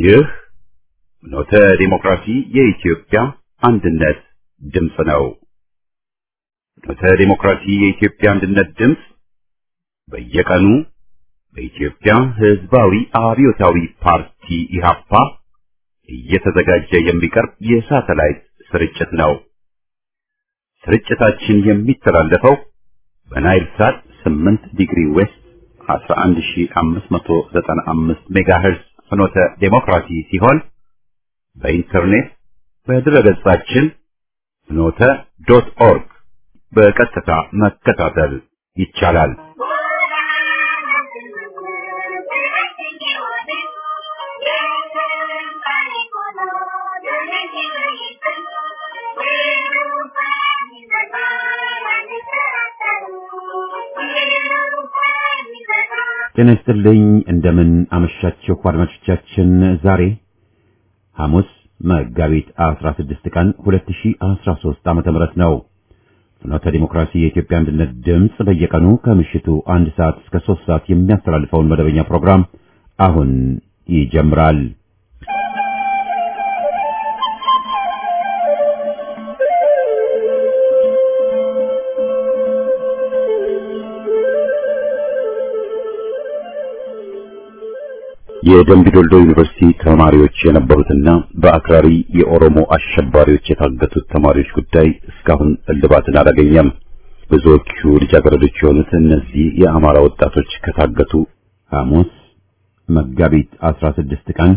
ይህ ኖተ ዲሞክራሲ የኢትዮጵያ አንድነት ድምፅ ነው። ኖተ ዲሞክራሲ የኢትዮጵያ አንድነት ድምፅ በየቀኑ በኢትዮጵያ ሕዝባዊ አብዮታዊ ፓርቲ ኢህአፓ እየተዘጋጀ የሚቀርብ የሳተላይት ስርጭት ነው። ስርጭታችን የሚተላለፈው በናይል ሳት 8 ዲግሪ ዌስት 11595 ሜጋሄርዝ ፍኖተ ዴሞክራሲ ሲሆን በኢንተርኔት በድረገጻችን ፍኖተ ዶት ኦርግ በቀጥታ መከታተል ይቻላል። ጤና ይስጥልኝ። እንደምን አመሻችሁ አድማጮቻችን። ዛሬ ሐሙስ መጋቢት 16 ቀን 2013 ዓመተ ምህረት ነው። ፍኖተ ዲሞክራሲ የኢትዮጵያ አንድነት ድምፅ በየቀኑ ከምሽቱ አንድ ሰዓት እስከ 3 ሰዓት የሚያስተላልፈውን መደበኛ ፕሮግራም አሁን ይጀምራል። የደምቢ ዶልዶ ዩኒቨርሲቲ ተማሪዎች የነበሩትና በአክራሪ የኦሮሞ አሸባሪዎች የታገቱት ተማሪዎች ጉዳይ እስካሁን እልባትን አላገኘም። ብዙዎቹ ልጃገረዶች የሆኑት እነዚህ የአማራ ወጣቶች ከታገቱ ሐሙስ መጋቢት 16 ቀን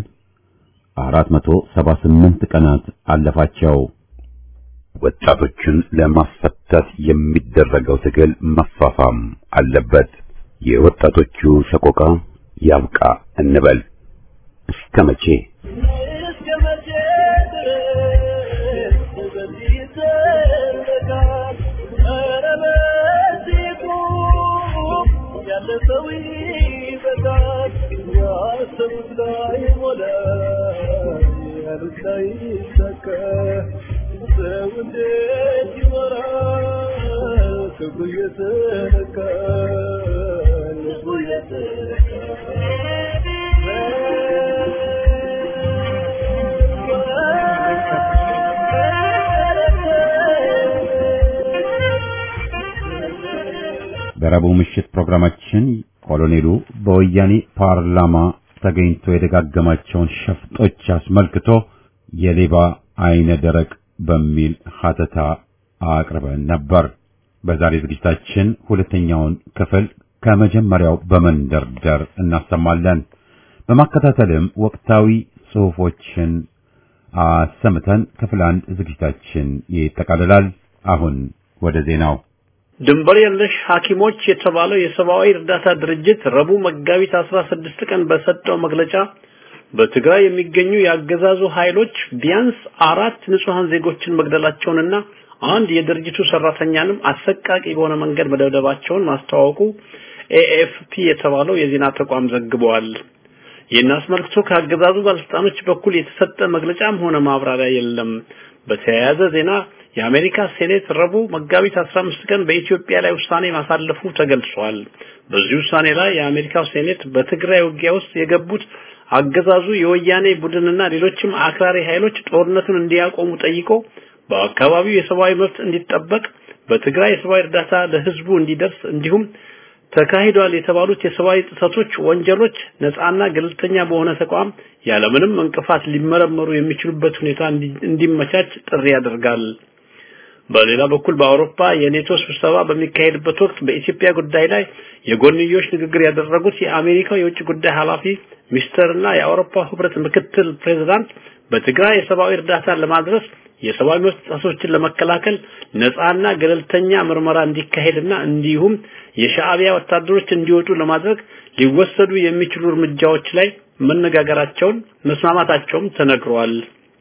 478 ቀናት አለፋቸው። ወጣቶቹን ለማስፈታት የሚደረገው ትግል መፋፋም አለበት። የወጣቶቹ ሰቆቃ ያብቃ እንበል። እስከ መቼ በረቡዕ ምሽት ፕሮግራማችን ኮሎኔሉ በወያኔ ፓርላማ ተገኝቶ የደጋገማቸውን ሸፍጦች አስመልክቶ የሌባ አይነ ደረቅ በሚል ሀተታ አቅርበን ነበር። በዛሬ ዝግጅታችን ሁለተኛውን ክፍል ከመጀመሪያው በመንደርደር እናሰማለን። በማከታተልም ወቅታዊ ጽሑፎችን አሰምተን ክፍል አንድ ዝግጅታችን ይጠቃልላል። አሁን ወደ ዜናው። ድንበር የለሽ ሐኪሞች የተባለው የሰብአዊ እርዳታ ድርጅት ረቡዕ መጋቢት 16 ቀን በሰጠው መግለጫ በትግራይ የሚገኙ የአገዛዙ ኃይሎች ቢያንስ አራት ንጹሃን ዜጎችን መግደላቸውንና አንድ የድርጅቱ ሰራተኛንም አሰቃቂ በሆነ መንገድ መደብደባቸውን ማስታወቁ ኤኤፍፒ የተባለው የዜና ተቋም ዘግበዋል። ይህን አስመልክቶ ከአገዛዙ ባለስልጣኖች በኩል የተሰጠ መግለጫም ሆነ ማብራሪያ የለም። በተያያዘ ዜና የአሜሪካ ሴኔት ረቡዕ መጋቢት 15 ቀን በኢትዮጵያ ላይ ውሳኔ ማሳለፉ ተገልጿል። በዚህ ውሳኔ ላይ የአሜሪካው ሴኔት በትግራይ ውጊያ ውስጥ የገቡት አገዛዙ የወያኔ ቡድንና ሌሎችም አክራሪ ኃይሎች ጦርነቱን እንዲያቆሙ ጠይቆ በአካባቢው የሰብአዊ መብት እንዲጠበቅ በትግራይ የሰብአዊ እርዳታ ለህዝቡ እንዲደርስ እንዲሁም ተካሂዷል የተባሉት የሰብአዊ ጥሰቶች፣ ወንጀሎች ነፃና ገለልተኛ በሆነ ተቋም ያለምንም እንቅፋት ሊመረመሩ የሚችሉበት ሁኔታ እንዲመቻች ጥሪ ያደርጋል። በሌላ በኩል በአውሮፓ የኔቶ ስብሰባ በሚካሄድበት ወቅት በኢትዮጵያ ጉዳይ ላይ የጎንዮሽ ንግግር ያደረጉት የአሜሪካው የውጭ ጉዳይ ኃላፊ ሚስተርና የአውሮፓ ህብረት ምክትል ፕሬዝዳንት በትግራይ የሰብአዊ እርዳታ ለማድረስ የሰብአዊ መብት ጥሰቶችን ለመከላከል ነፃና ገለልተኛ ምርመራ እንዲካሄድና እንዲሁም የሻዕቢያ ወታደሮች እንዲወጡ ለማድረግ ሊወሰዱ የሚችሉ እርምጃዎች ላይ መነጋገራቸውን መስማማታቸውም ተነግሯል።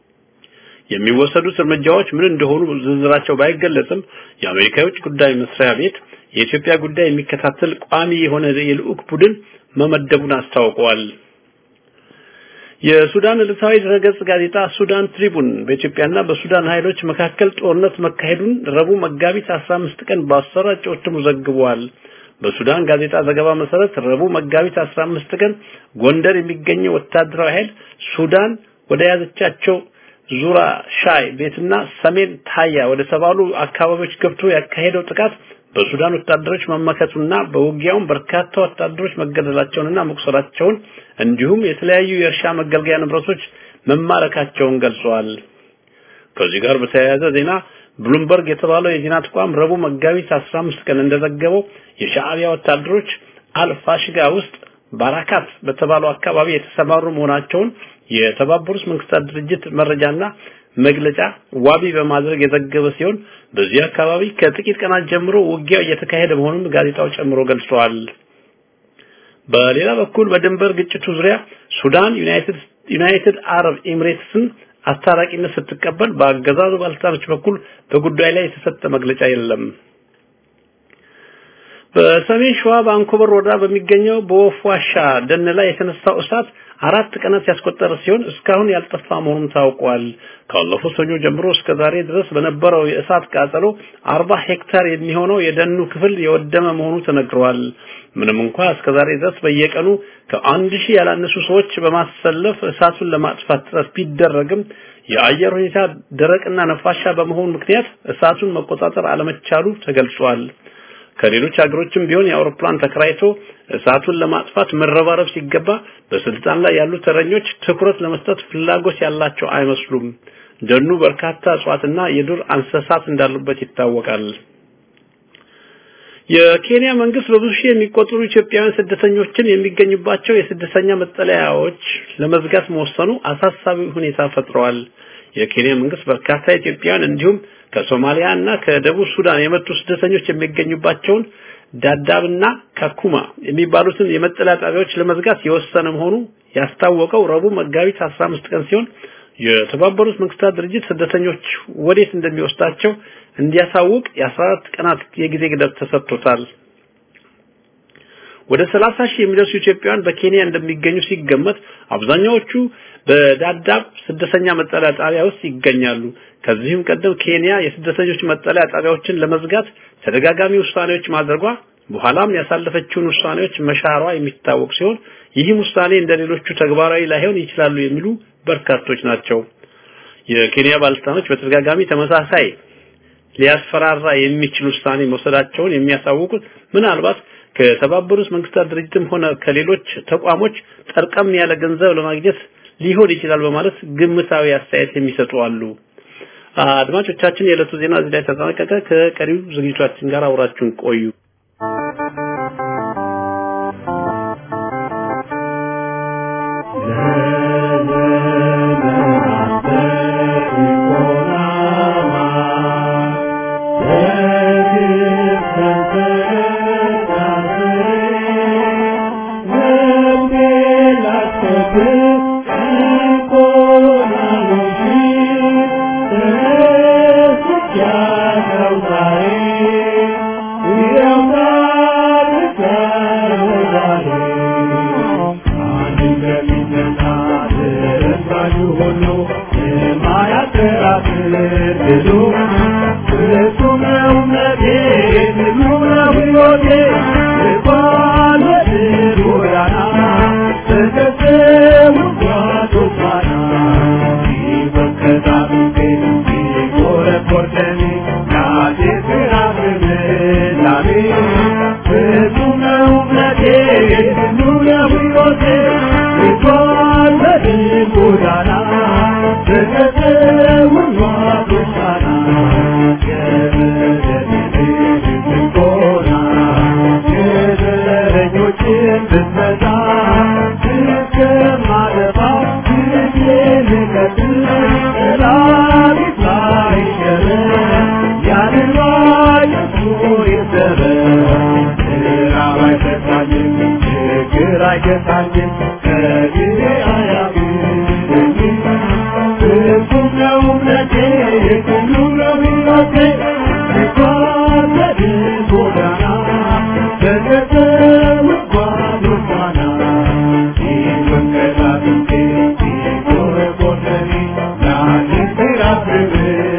የሚወሰዱት እርምጃዎች ምን እንደሆኑ ዝርዝራቸው ባይገለጽም የአሜሪካ የውጭ ጉዳይ መስሪያ ቤት የኢትዮጵያ ጉዳይ የሚከታተል ቋሚ የሆነ የልዑክ ቡድን መመደቡን አስታውቀዋል። የሱዳን ዕለታዊ ድረገጽ ጋዜጣ ሱዳን ትሪቡን በኢትዮጵያና በሱዳን ኃይሎች መካከል ጦርነት መካሄዱን ረቡዕ መጋቢት 15 ቀን ባሰራጨው እትሙ ዘግቧል። በሱዳን ጋዜጣ ዘገባ መሰረት ረቡዕ መጋቢት 15 ቀን ጎንደር የሚገኘው ወታደራዊ ኃይል ሱዳን ወደ ያዘቻቸው ዙራ ሻይ ቤትና ሰሜን ታያ ወደ ተባሉ አካባቢዎች ገብቶ ያካሄደው ጥቃት በሱዳን ወታደሮች መመከቱና በውጊያውም በርካታ ወታደሮች መገደላቸውንና መቁሰላቸውን እንዲሁም የተለያዩ የእርሻ መገልገያ ንብረቶች መማረካቸውን ገልጸዋል። ከዚህ ጋር በተያያዘ ዜና ብሉምበርግ የተባለው የዜና ተቋም ረቡዕ መጋቢት 15 ቀን እንደዘገበው የሻዕቢያ ወታደሮች አልፋሽጋ ውስጥ ባራካት በተባለው አካባቢ የተሰማሩ መሆናቸውን የተባበሩት መንግስታት ድርጅት መረጃና መግለጫ ዋቢ በማድረግ የዘገበ ሲሆን በዚህ አካባቢ ከጥቂት ቀናት ጀምሮ ውጊያ እየተካሄደ መሆኑን ጋዜጣው ጨምሮ ገልጿል። በሌላ በኩል በድንበር ግጭቱ ዙሪያ ሱዳን ዩናይትድ ዩናይትድ አረብ ኤሚሬትስን አስታራቂነት ስትቀበል በአገዛዙ ባለስልጣኖች በኩል በጉዳይ ላይ የተሰጠ መግለጫ የለም። በሰሜን ሸዋ በአንኮበር ወረዳ በሚገኘው በወፍ ዋሻ ደን ላይ የተነሳው እሳት አራት ቀናት ያስቆጠረ ሲሆን እስካሁን ያልጠፋ መሆኑን ታውቋል። ካለፈው ሰኞ ጀምሮ እስከ ዛሬ ድረስ በነበረው የእሳት ቃጠሎ 40 ሄክታር የሚሆነው የደኑ ክፍል የወደመ መሆኑ ተነግሯል። ምንም እንኳ እስከ ዛሬ ድረስ በየቀኑ ከአንድ ሺህ ያላነሱ ሰዎች በማሰለፍ እሳቱን ለማጥፋት ጥረት ቢደረግም የአየር ሁኔታ ደረቅና ነፋሻ በመሆኑ ምክንያት እሳቱን መቆጣጠር አለመቻሉ ተገልጿል። ከሌሎች ሀገሮችም ቢሆን የአውሮፕላን ተከራይቶ እሳቱን ለማጥፋት መረባረብ ሲገባ በስልጣን ላይ ያሉ ተረኞች ትኩረት ለመስጠት ፍላጎት ያላቸው አይመስሉም። ደኑ በርካታ እጽዋትና የዱር እንስሳት እንዳሉበት ይታወቃል። የኬንያ መንግስት በብዙ ሺህ የሚቆጠሩ ኢትዮጵያውያን ስደተኞችን የሚገኙባቸው የስደተኛ መጠለያዎች ለመዝጋት መወሰኑ አሳሳቢ ሁኔታ ፈጥረዋል። የኬንያ መንግስት በርካታ ኢትዮጵያውያን እንዲሁም ከሶማሊያ እና ከደቡብ ሱዳን የመጡ ስደተኞች የሚገኙባቸውን ዳዳብና ካኩማ የሚባሉትን የመጠለያ ጣቢያዎች ለመዝጋት የወሰነ መሆኑ ያስታወቀው ረቡዕ መጋቢት 15 ቀን ሲሆን የተባበሩት መንግስታት ድርጅት ስደተኞች ወዴት እንደሚወስዳቸው እንዲያሳውቅ የ14 ቀናት የጊዜ ገደብ ተሰጥቶታል። ወደ 30 ሺህ የሚደርሱ ኢትዮጵያውያን በኬንያ እንደሚገኙ ሲገመት አብዛኛዎቹ በዳዳብ ስደተኛ መጠለያ ጣቢያ ውስጥ ይገኛሉ። ከዚህም ቀደም ኬንያ የስደተኞች መጠለያ ጣቢያዎችን ለመዝጋት ተደጋጋሚ ውሳኔዎች ማድረጓ በኋላም ያሳለፈችውን ውሳኔዎች መሻሯ የሚታወቅ ሲሆን ይህም ውሳኔ እንደሌሎቹ ተግባራዊ ላይሆን ይችላሉ የሚሉ በርካቶች ናቸው። የኬንያ ባለስልጣኖች በተደጋጋሚ ተመሳሳይ ሊያስፈራራ የሚችል ውሳኔ መውሰዳቸውን የሚያሳውቁት ምናልባት ከተባበሩት መንግስታት ድርጅትም ሆነ ከሌሎች ተቋሞች ጠርቀም ያለ ገንዘብ ለማግኘት ሊሆን ይችላል በማለት ግምታዊ አስተያየት የሚሰጡ አሉ። አድማጮቻችን፣ የዕለቱ ዜና እዚህ ላይ ተጠናቀቀ። ከቀሪው ዝግጅቶቻችን ጋር አውራችሁን ቆዩ።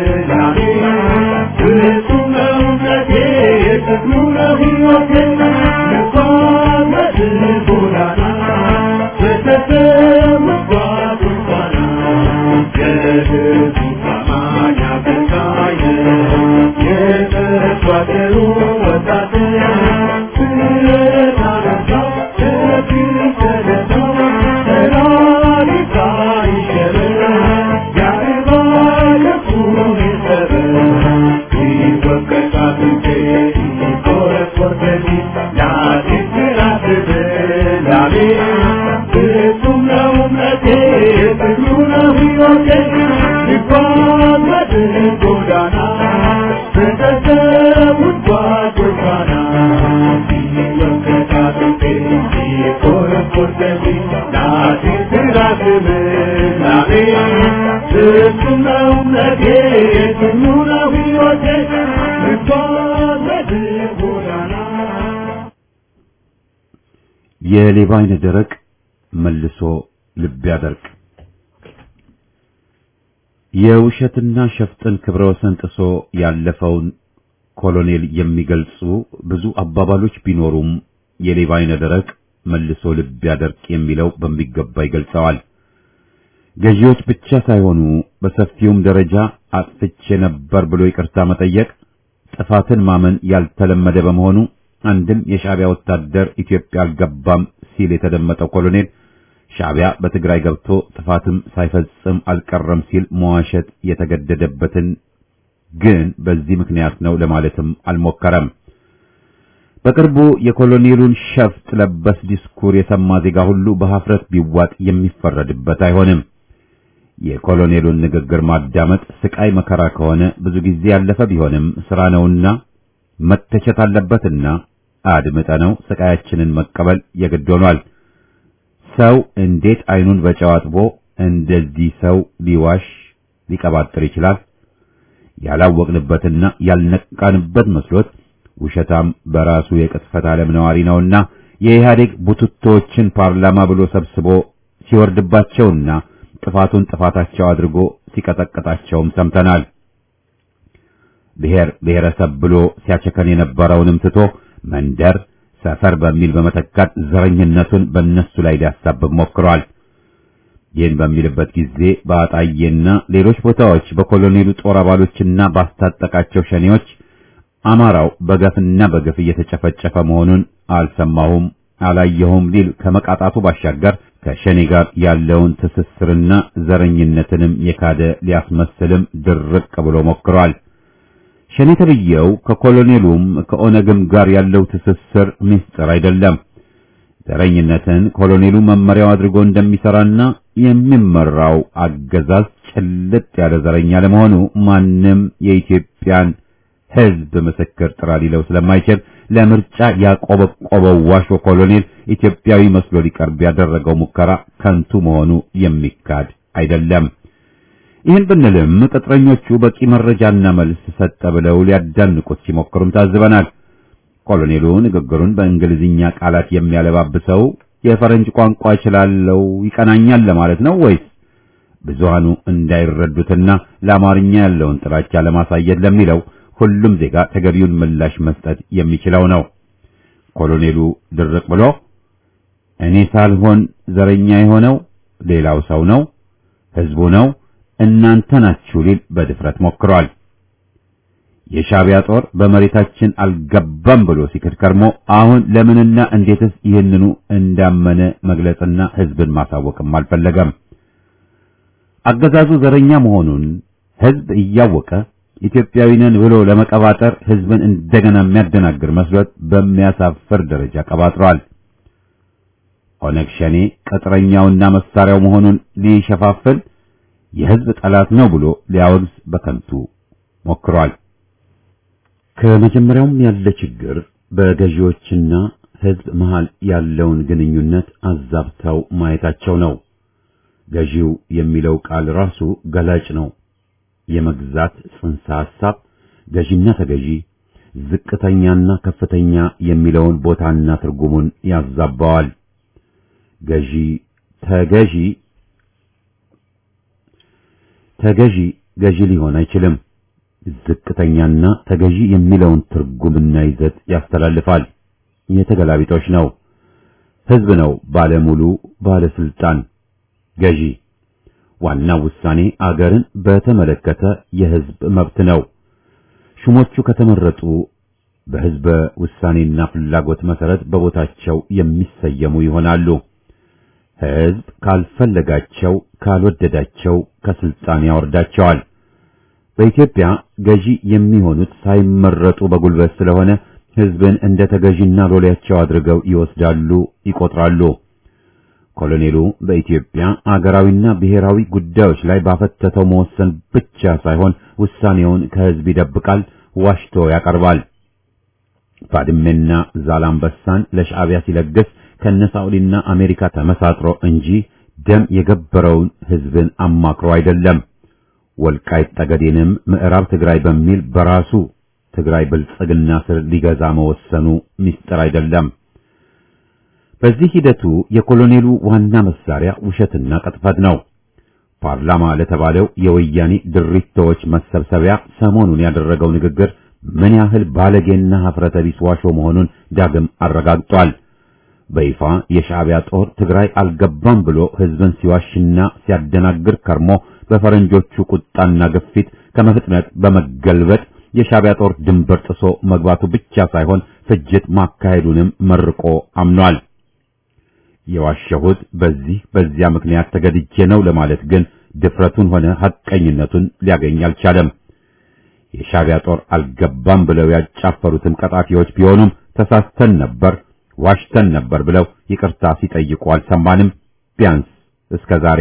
Thank you. የሌባ አይነ ደረቅ መልሶ ልብ ያደርቅ። የውሸትና ሸፍጥን ክብረ ወሰን ጥሶ ያለፈውን ኮሎኔል የሚገልጹ ብዙ አባባሎች ቢኖሩም የሌባ አይነ ደረቅ መልሶ ልብ ያደርቅ የሚለው በሚገባ ይገልጸዋል። ገዢዎች ብቻ ሳይሆኑ በሰፊውም ደረጃ አጥፍቼ ነበር ብሎ ይቅርታ መጠየቅ ጥፋትን ማመን ያልተለመደ በመሆኑ አንድም የሻዕቢያ ወታደር ኢትዮጵያ አልገባም ሲል የተደመጠው ኮሎኔል ሻዕቢያ በትግራይ ገብቶ ጥፋትም ሳይፈጽም አልቀረም ሲል መዋሸት የተገደደበትን ግን በዚህ ምክንያት ነው ለማለትም አልሞከረም። በቅርቡ የኮሎኔሉን ሸፍጥ ለበስ ዲስኩር የሰማ ዜጋ ሁሉ በሐፍረት ቢዋጥ የሚፈረድበት አይሆንም። የኮሎኔሉን ንግግር ማዳመጥ ስቃይ መከራ ከሆነ ብዙ ጊዜ ያለፈ ቢሆንም ስራ ነውና መተቸት አለበትና አድምጠነው ስቃያችንን መቀበል የግድ ሆኗል። ሰው እንዴት አይኑን በጨው አጥቦ እንደዚህ ሰው ሊዋሽ ሊቀባጥር ይችላል? ያላወቅንበትና ያልነቃንበት መስሎት ውሸታም በራሱ የቅጥፈት ዓለም ነዋሪ ነውና የኢህአዴግ ቡትቶችን ፓርላማ ብሎ ሰብስቦ ሲወርድባቸውና ጥፋቱን ጥፋታቸው አድርጎ ሲቀጠቅጣቸውም ሰምተናል። ብሔር ብሔረሰብ ብሎ ሲያቸከን የነበረውንም ትቶ መንደር፣ ሰፈር በሚል በመተካት ዘረኝነቱን በእነሱ ላይ ሊያሳብብ ሞክሯል። ይህን በሚልበት ጊዜ በአጣዬና ሌሎች ቦታዎች በኮሎኔሉ ጦር አባሎችና ባስታጠቃቸው ሸኔዎች አማራው በገፍና በገፍ እየተጨፈጨፈ መሆኑን አልሰማሁም አላየሁም ሊል ከመቃጣቱ ባሻገር ከሸኔ ጋር ያለውን ትስስርና ዘረኝነትንም የካደ ሊያስመስልም ድርቅ ብሎ ሞክሯል። ሸኔ ተብዬው ከኮሎኔሉም ከኦነግም ጋር ያለው ትስስር ምስጢር አይደለም። ዘረኝነትን ኮሎኔሉ መመሪያው አድርጎ እንደሚሰራና የሚመራው አገዛዝ ጭልጥ ያለ ዘረኛ ለመሆኑ ማንም የኢትዮጵያን ሕዝብ ምስክር ጥራ ሊለው ስለማይችል ለምርጫ ያቆበቆበው ዋሾ ኮሎኔል ኢትዮጵያዊ መስሎ ሊቀርብ ያደረገው ሙከራ ከንቱ መሆኑ የሚካድ አይደለም። ይህን ብንልም ቅጥረኞቹ በቂ መረጃና መልስ ሰጠ ብለው ሊያዳንቁት ሲሞክሩም ታዝበናል። ኮሎኔሉ ንግግሩን በእንግሊዝኛ ቃላት የሚያለባብሰው የፈረንጅ ቋንቋ እችላለሁ ይቀናኛል ለማለት ነው ወይስ ብዙሃኑ እንዳይረዱትና ለአማርኛ ያለውን ጥላቻ ለማሳየት ለሚለው ሁሉም ዜጋ ተገቢውን ምላሽ መስጠት የሚችለው ነው። ኮሎኔሉ ድርቅ ብሎ እኔ ሳልሆን ዘረኛ የሆነው ሌላው ሰው ነው፣ ህዝቡ ነው፣ እናንተ ናችሁ ሊል በድፍረት ሞክሯል። የሻዕቢያ ጦር በመሬታችን አልገባም ብሎ ሲክድ ከርሞ አሁን ለምንና እንዴትስ ይህንኑ እንዳመነ መግለጽና ህዝብን ማሳወቅም አልፈለገም። አገዛዙ ዘረኛ መሆኑን ህዝብ እያወቀ ኢትዮጵያዊ ነን ብሎ ለመቀባጠር ህዝብን እንደገና የሚያደናግር መስሎት በሚያሳፍር ደረጃ ቀባጥሯል። ኦነግ ሸኔ ቅጥረኛውና መሳሪያው መሆኑን ሊሸፋፍል የህዝብ ጠላት ነው ብሎ ሊያወግዝ በከንቱ ሞክሯል። ከመጀመሪያውም ያለ ችግር በገዢዎችና ህዝብ መሃል ያለውን ግንኙነት አዛብተው ማየታቸው ነው። ገዢው የሚለው ቃል ራሱ ገላጭ ነው። የመግዛት ጽንሰ ሐሳብ ገዢና ተገዢ፣ ዝቅተኛና ከፍተኛ የሚለውን ቦታና ትርጉሙን ያዛባዋል። ገዢ ተገዢ ተገዢ ገዢ ሊሆን አይችልም። ዝቅተኛና ተገዢ የሚለውን ትርጉምና ይዘት ያስተላልፋል። የተገላቢጦች ነው። ህዝብ ነው ባለሙሉ ባለስልጣን ገዢ። ዋናው ውሳኔ አገርን በተመለከተ የህዝብ መብት ነው። ሹሞቹ ከተመረጡ በሕዝበ ውሳኔና ፍላጎት መሰረት በቦታቸው የሚሰየሙ ይሆናሉ። ሕዝብ ካልፈለጋቸው ካልወደዳቸው ከስልጣን ያወርዳቸዋል። በኢትዮጵያ ገዢ የሚሆኑት ሳይመረጡ በጉልበት ስለሆነ ሕዝብን እንደ ተገዢና ሎሌያቸው አድርገው ይወስዳሉ፣ ይቆጥራሉ። ኮሎኔሉ በኢትዮጵያ አገራዊና ብሔራዊ ጉዳዮች ላይ ባፈተተው መወሰን ብቻ ሳይሆን ውሳኔውን ከሕዝብ ይደብቃል፣ ዋሽቶ ያቀርባል። ባድሜና ዛላምበሳን ለሻዕቢያ ሲለግስ ከነሳውዲና አሜሪካ ተመሳጥሮ እንጂ ደም የገበረውን ሕዝብን አማክሮ አይደለም። ወልቃይት ጠገዴንም ምዕራብ ትግራይ በሚል በራሱ ትግራይ ብልጽግና ስር ሊገዛ መወሰኑ ምስጢር አይደለም። በዚህ ሂደቱ የኮሎኔሉ ዋና መሳሪያ ውሸትና ቅጥፈት ነው። ፓርላማ ለተባለው የወያኔ ድሪቶዎች መሰብሰቢያ ሰሞኑን ያደረገው ንግግር ምን ያህል ባለጌና ሀፍረተ ቢስ ዋሾ መሆኑን ዳግም አረጋግጧል። በይፋ የሻዕቢያ ጦር ትግራይ አልገባም ብሎ ሕዝብን ሲዋሽና ሲያደናግር ከርሞ በፈረንጆቹ ቁጣና ግፊት ከመፍጥነት በመገልበጥ የሻዕቢያ ጦር ድንበር ጥሶ መግባቱ ብቻ ሳይሆን ፍጅት ማካሄዱንም መርቆ አምኗል። የዋሸሁት በዚህ በዚያ ምክንያት ተገድጄ ነው ለማለት ግን ድፍረቱን ሆነ ሐቀኝነቱን ሊያገኝ አልቻለም። የሻዕቢያ ጦር አልገባም ብለው ያጫፈሩትም ቀጣፊዎች ቢሆኑም ተሳስተን ነበር፣ ዋሽተን ነበር ብለው ይቅርታ ሲጠይቁ አልሰማንም። ቢያንስ እስከ ዛሬ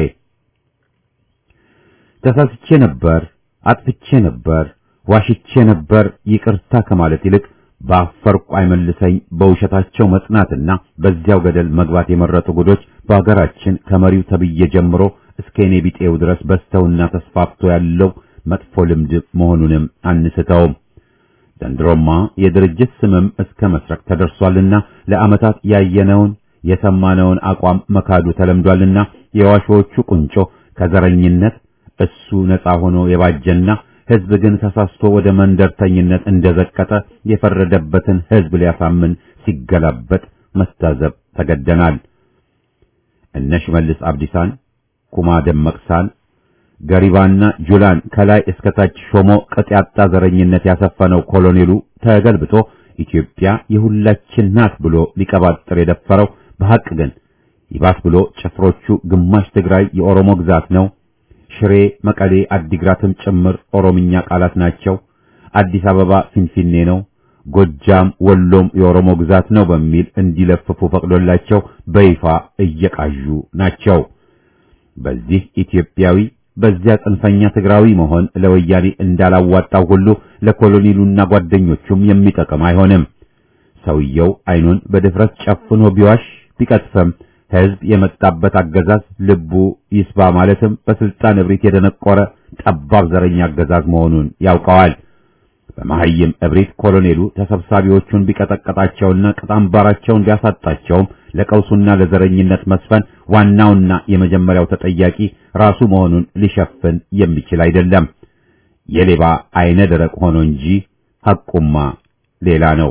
ተሳስቼ ነበር፣ አጥፍቼ ነበር፣ ዋሽቼ ነበር ይቅርታ ከማለት ይልቅ በአፈርቁ አይመልሰኝ በውሸታቸው መጽናትና በዚያው ገደል መግባት የመረጡ ጉዶች በአገራችን ከመሪው ተብዬ ጀምሮ እስከ እኔ ቢጤው ድረስ በስተውና ተስፋፍቶ ያለው መጥፎ ልምድ መሆኑንም አንስተውም። ዘንድሮማ የድርጅት ስምም እስከ መስረቅ ተደርሷልና ለዓመታት ያየነውን የሰማነውን አቋም መካዱ ተለምዷልና የዋሾቹ ቁንጮ ከዘረኝነት እሱ ነፃ ሆኖ የባጀና ሕዝብ ግን ተሳስቶ ወደ መንደርተኝነት እንደዘቀጠ የፈረደበትን ሕዝብ ሊያሳምን ሲገላበጥ መታዘብ ተገደናል። እነ ሽመልስ አብዲሳን፣ ኩማ ደመቅሳን፣ ገሪባና ጁላን ከላይ እስከታች ሾሞ ቅጥ ያጣ ዘረኝነት ያሰፈነው ኮሎኔሉ ተገልብጦ ኢትዮጵያ የሁላችን ናት ብሎ ሊቀባጥር የደፈረው በሐቅ ግን ይባስ ብሎ ጭፍሮቹ ግማሽ ትግራይ የኦሮሞ ግዛት ነው ሽሬ፣ መቀሌ፣ አዲግራትም ጭምር ኦሮምኛ ቃላት ናቸው። አዲስ አበባ ፊንፊኔ ነው፣ ጎጃም፣ ወሎም የኦሮሞ ግዛት ነው በሚል እንዲለፍፉ ፈቅዶላቸው በይፋ እየቃዡ ናቸው። በዚህ ኢትዮጵያዊ በዚያ ጽንፈኛ ትግራዊ መሆን ለወያኔ እንዳላዋጣው ሁሉ ለኮሎኔሉና ጓደኞቹም የሚጠቅም አይሆንም። ሰውየው አይኑን በድፍረት ጨፍኖ ቢዋሽ ቢቀጥፈም ሕዝብ የመጣበት አገዛዝ ልቡ ይስባ ማለትም በስልጣን እብሪት የደነቆረ ጠባብ ዘረኛ አገዛዝ መሆኑን ያውቀዋል። በመሐይም እብሪት ኮሎኔሉ ተሰብሳቢዎቹን ቢቀጠቀጣቸውና ቅጣምባራቸውን ቢያሳጣቸውም ለቀውሱና ለዘረኝነት መስፈን ዋናውና የመጀመሪያው ተጠያቂ ራሱ መሆኑን ሊሸፍን የሚችል አይደለም። የሌባ አይነ ደረቅ ሆኖ እንጂ ሐቁማ ሌላ ነው።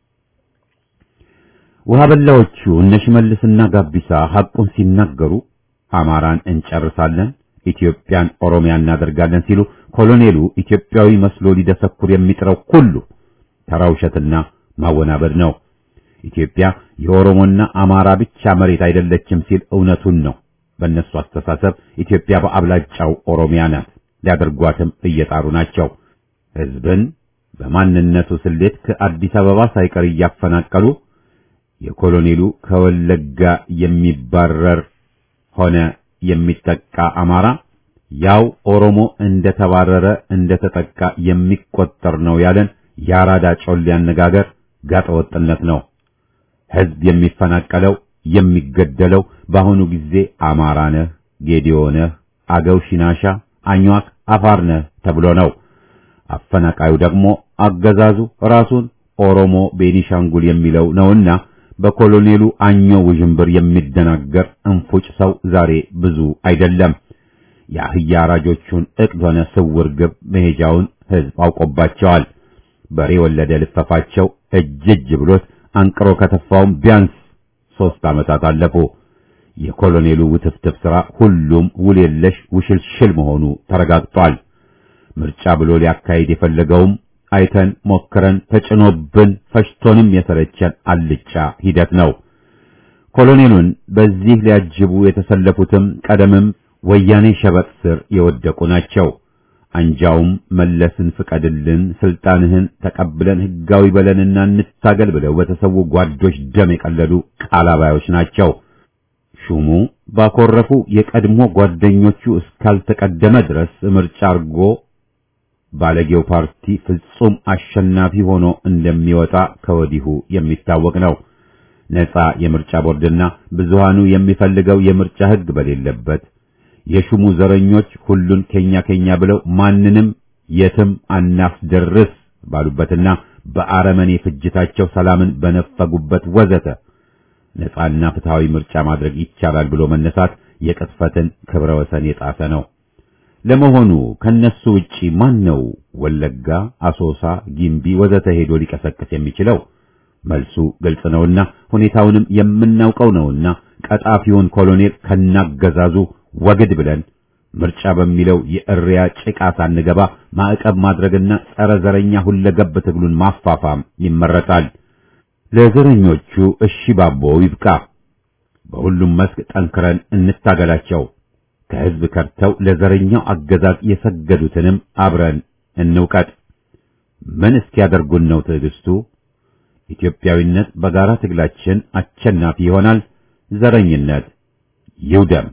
ውሃ በላዎቹ እነ ሽመልስና ጋቢሳ ሐቁን ሲናገሩ አማራን እንጨርሳለን፣ ኢትዮጵያን ኦሮሚያ እናደርጋለን ሲሉ ኮሎኔሉ ኢትዮጵያዊ መስሎ ሊደሰኩር የሚጥረው ሁሉ ተራ ውሸትና ማወናበድ ነው። ኢትዮጵያ የኦሮሞና አማራ ብቻ መሬት አይደለችም ሲል እውነቱን ነው። በእነሱ አስተሳሰብ ኢትዮጵያ በአብላጫው ኦሮሚያ ናት። ሊያደርጓትም እየጣሩ ናቸው። ሕዝብን በማንነቱ ስሌት ከአዲስ አበባ ሳይቀር እያፈናቀሉ የኮሎኔሉ ከወለጋ የሚባረር ሆነ የሚጠቃ አማራ ያው ኦሮሞ እንደተባረረ እንደተጠቃ የሚቆጠር ነው ያለን የአራዳ ጮሌ አነጋገር ጋጠወጥነት ነው። ሕዝብ የሚፈናቀለው የሚገደለው በአሁኑ ጊዜ አማራ ነህ፣ ጌዲዮ ነህ፣ አገው፣ ሽናሻ፣ አኟክ፣ አፋር ነህ ተብሎ ነው። አፈናቃዩ ደግሞ አገዛዙ ራሱን ኦሮሞ ቤኒሻንጉል የሚለው ነውና በኮሎኔሉ አኞ ውዥንብር የሚደናገር እንፉጭ ሰው ዛሬ ብዙ አይደለም። የአህያ አራጆቹን እቅድ ሆነ ስውር ግብ መሄጃውን ሕዝብ አውቆባቸዋል። በሬ ወለደ ልፈፋቸው እጅ እጅ ብሎት አንቅሮ ከተፋውም ቢያንስ ሦስት ዓመታት አለፉ። የኮሎኔሉ ውትፍትፍ ሥራ ሁሉም ውል የለሽ ውሽልሽል መሆኑ ተረጋግጧል። ምርጫ ብሎ ሊያካሂድ የፈለገውም አይተን ሞክረን ተጭኖብን ፈሽቶንም የሰለቸን አልጫ ሂደት ነው። ኮሎኔሉን በዚህ ሊያጅቡ የተሰለፉትም ቀደምም ወያኔ ሸበጥ ስር የወደቁ ናቸው። አንጃውም መለስን ፍቀድልን፣ ስልጣንህን ተቀብለን ህጋዊ በለንና እንታገል ብለው በተሰዉ ጓዶች ደም የቀለዱ ቃላባዮች ናቸው። ሹሙ ባኮረፉ የቀድሞ ጓደኞቹ እስካልተቀደመ ድረስ ምርጫ አርጎ ባለጌው ፓርቲ ፍጹም አሸናፊ ሆኖ እንደሚወጣ ከወዲሁ የሚታወቅ ነው። ነፃ የምርጫ ቦርድና ብዙሃኑ የሚፈልገው የምርጫ ህግ በሌለበት የሹሙ ዘረኞች ሁሉን ከኛ ከኛ ብለው ማንንም የትም አናስደርስ ባሉበትና በአረመኔ ፍጅታቸው ሰላምን በነፈጉበት ወዘተ ነፃና ፍትሃዊ ምርጫ ማድረግ ይቻላል ብሎ መነሳት የቅጥፈትን ክብረ ወሰን የጣሰ ነው። ለመሆኑ ከነሱ ውጪ ማን ነው ወለጋ፣ አሶሳ፣ ጊምቢ ወዘተ ሄዶ ሊቀሰቅስ የሚችለው? መልሱ ግልጽ ነውና ሁኔታውንም የምናውቀው ነውና ቀጣፊውን ኮሎኔል ከናገዛዙ ወግድ ብለን ምርጫ በሚለው የእሪያ ጭቃ ሳንገባ ማዕቀብ ማድረግና ጸረ ዘረኛ ሁለገብ ትግሉን ማፋፋም ይመረጣል። ለዘረኞቹ እሺ ባቦ ይብቃ። በሁሉም መስክ ጠንክረን እንታገላቸው። ከህዝብ ከርተው ለዘረኛው አገዛዝ የሰገዱትንም አብረን እንውቀጥ። ምን እስኪያደርጉን ነው ትዕግስቱ? ኢትዮጵያዊነት በጋራ ትግላችን አሸናፊ ይሆናል። ዘረኝነት ይውደም።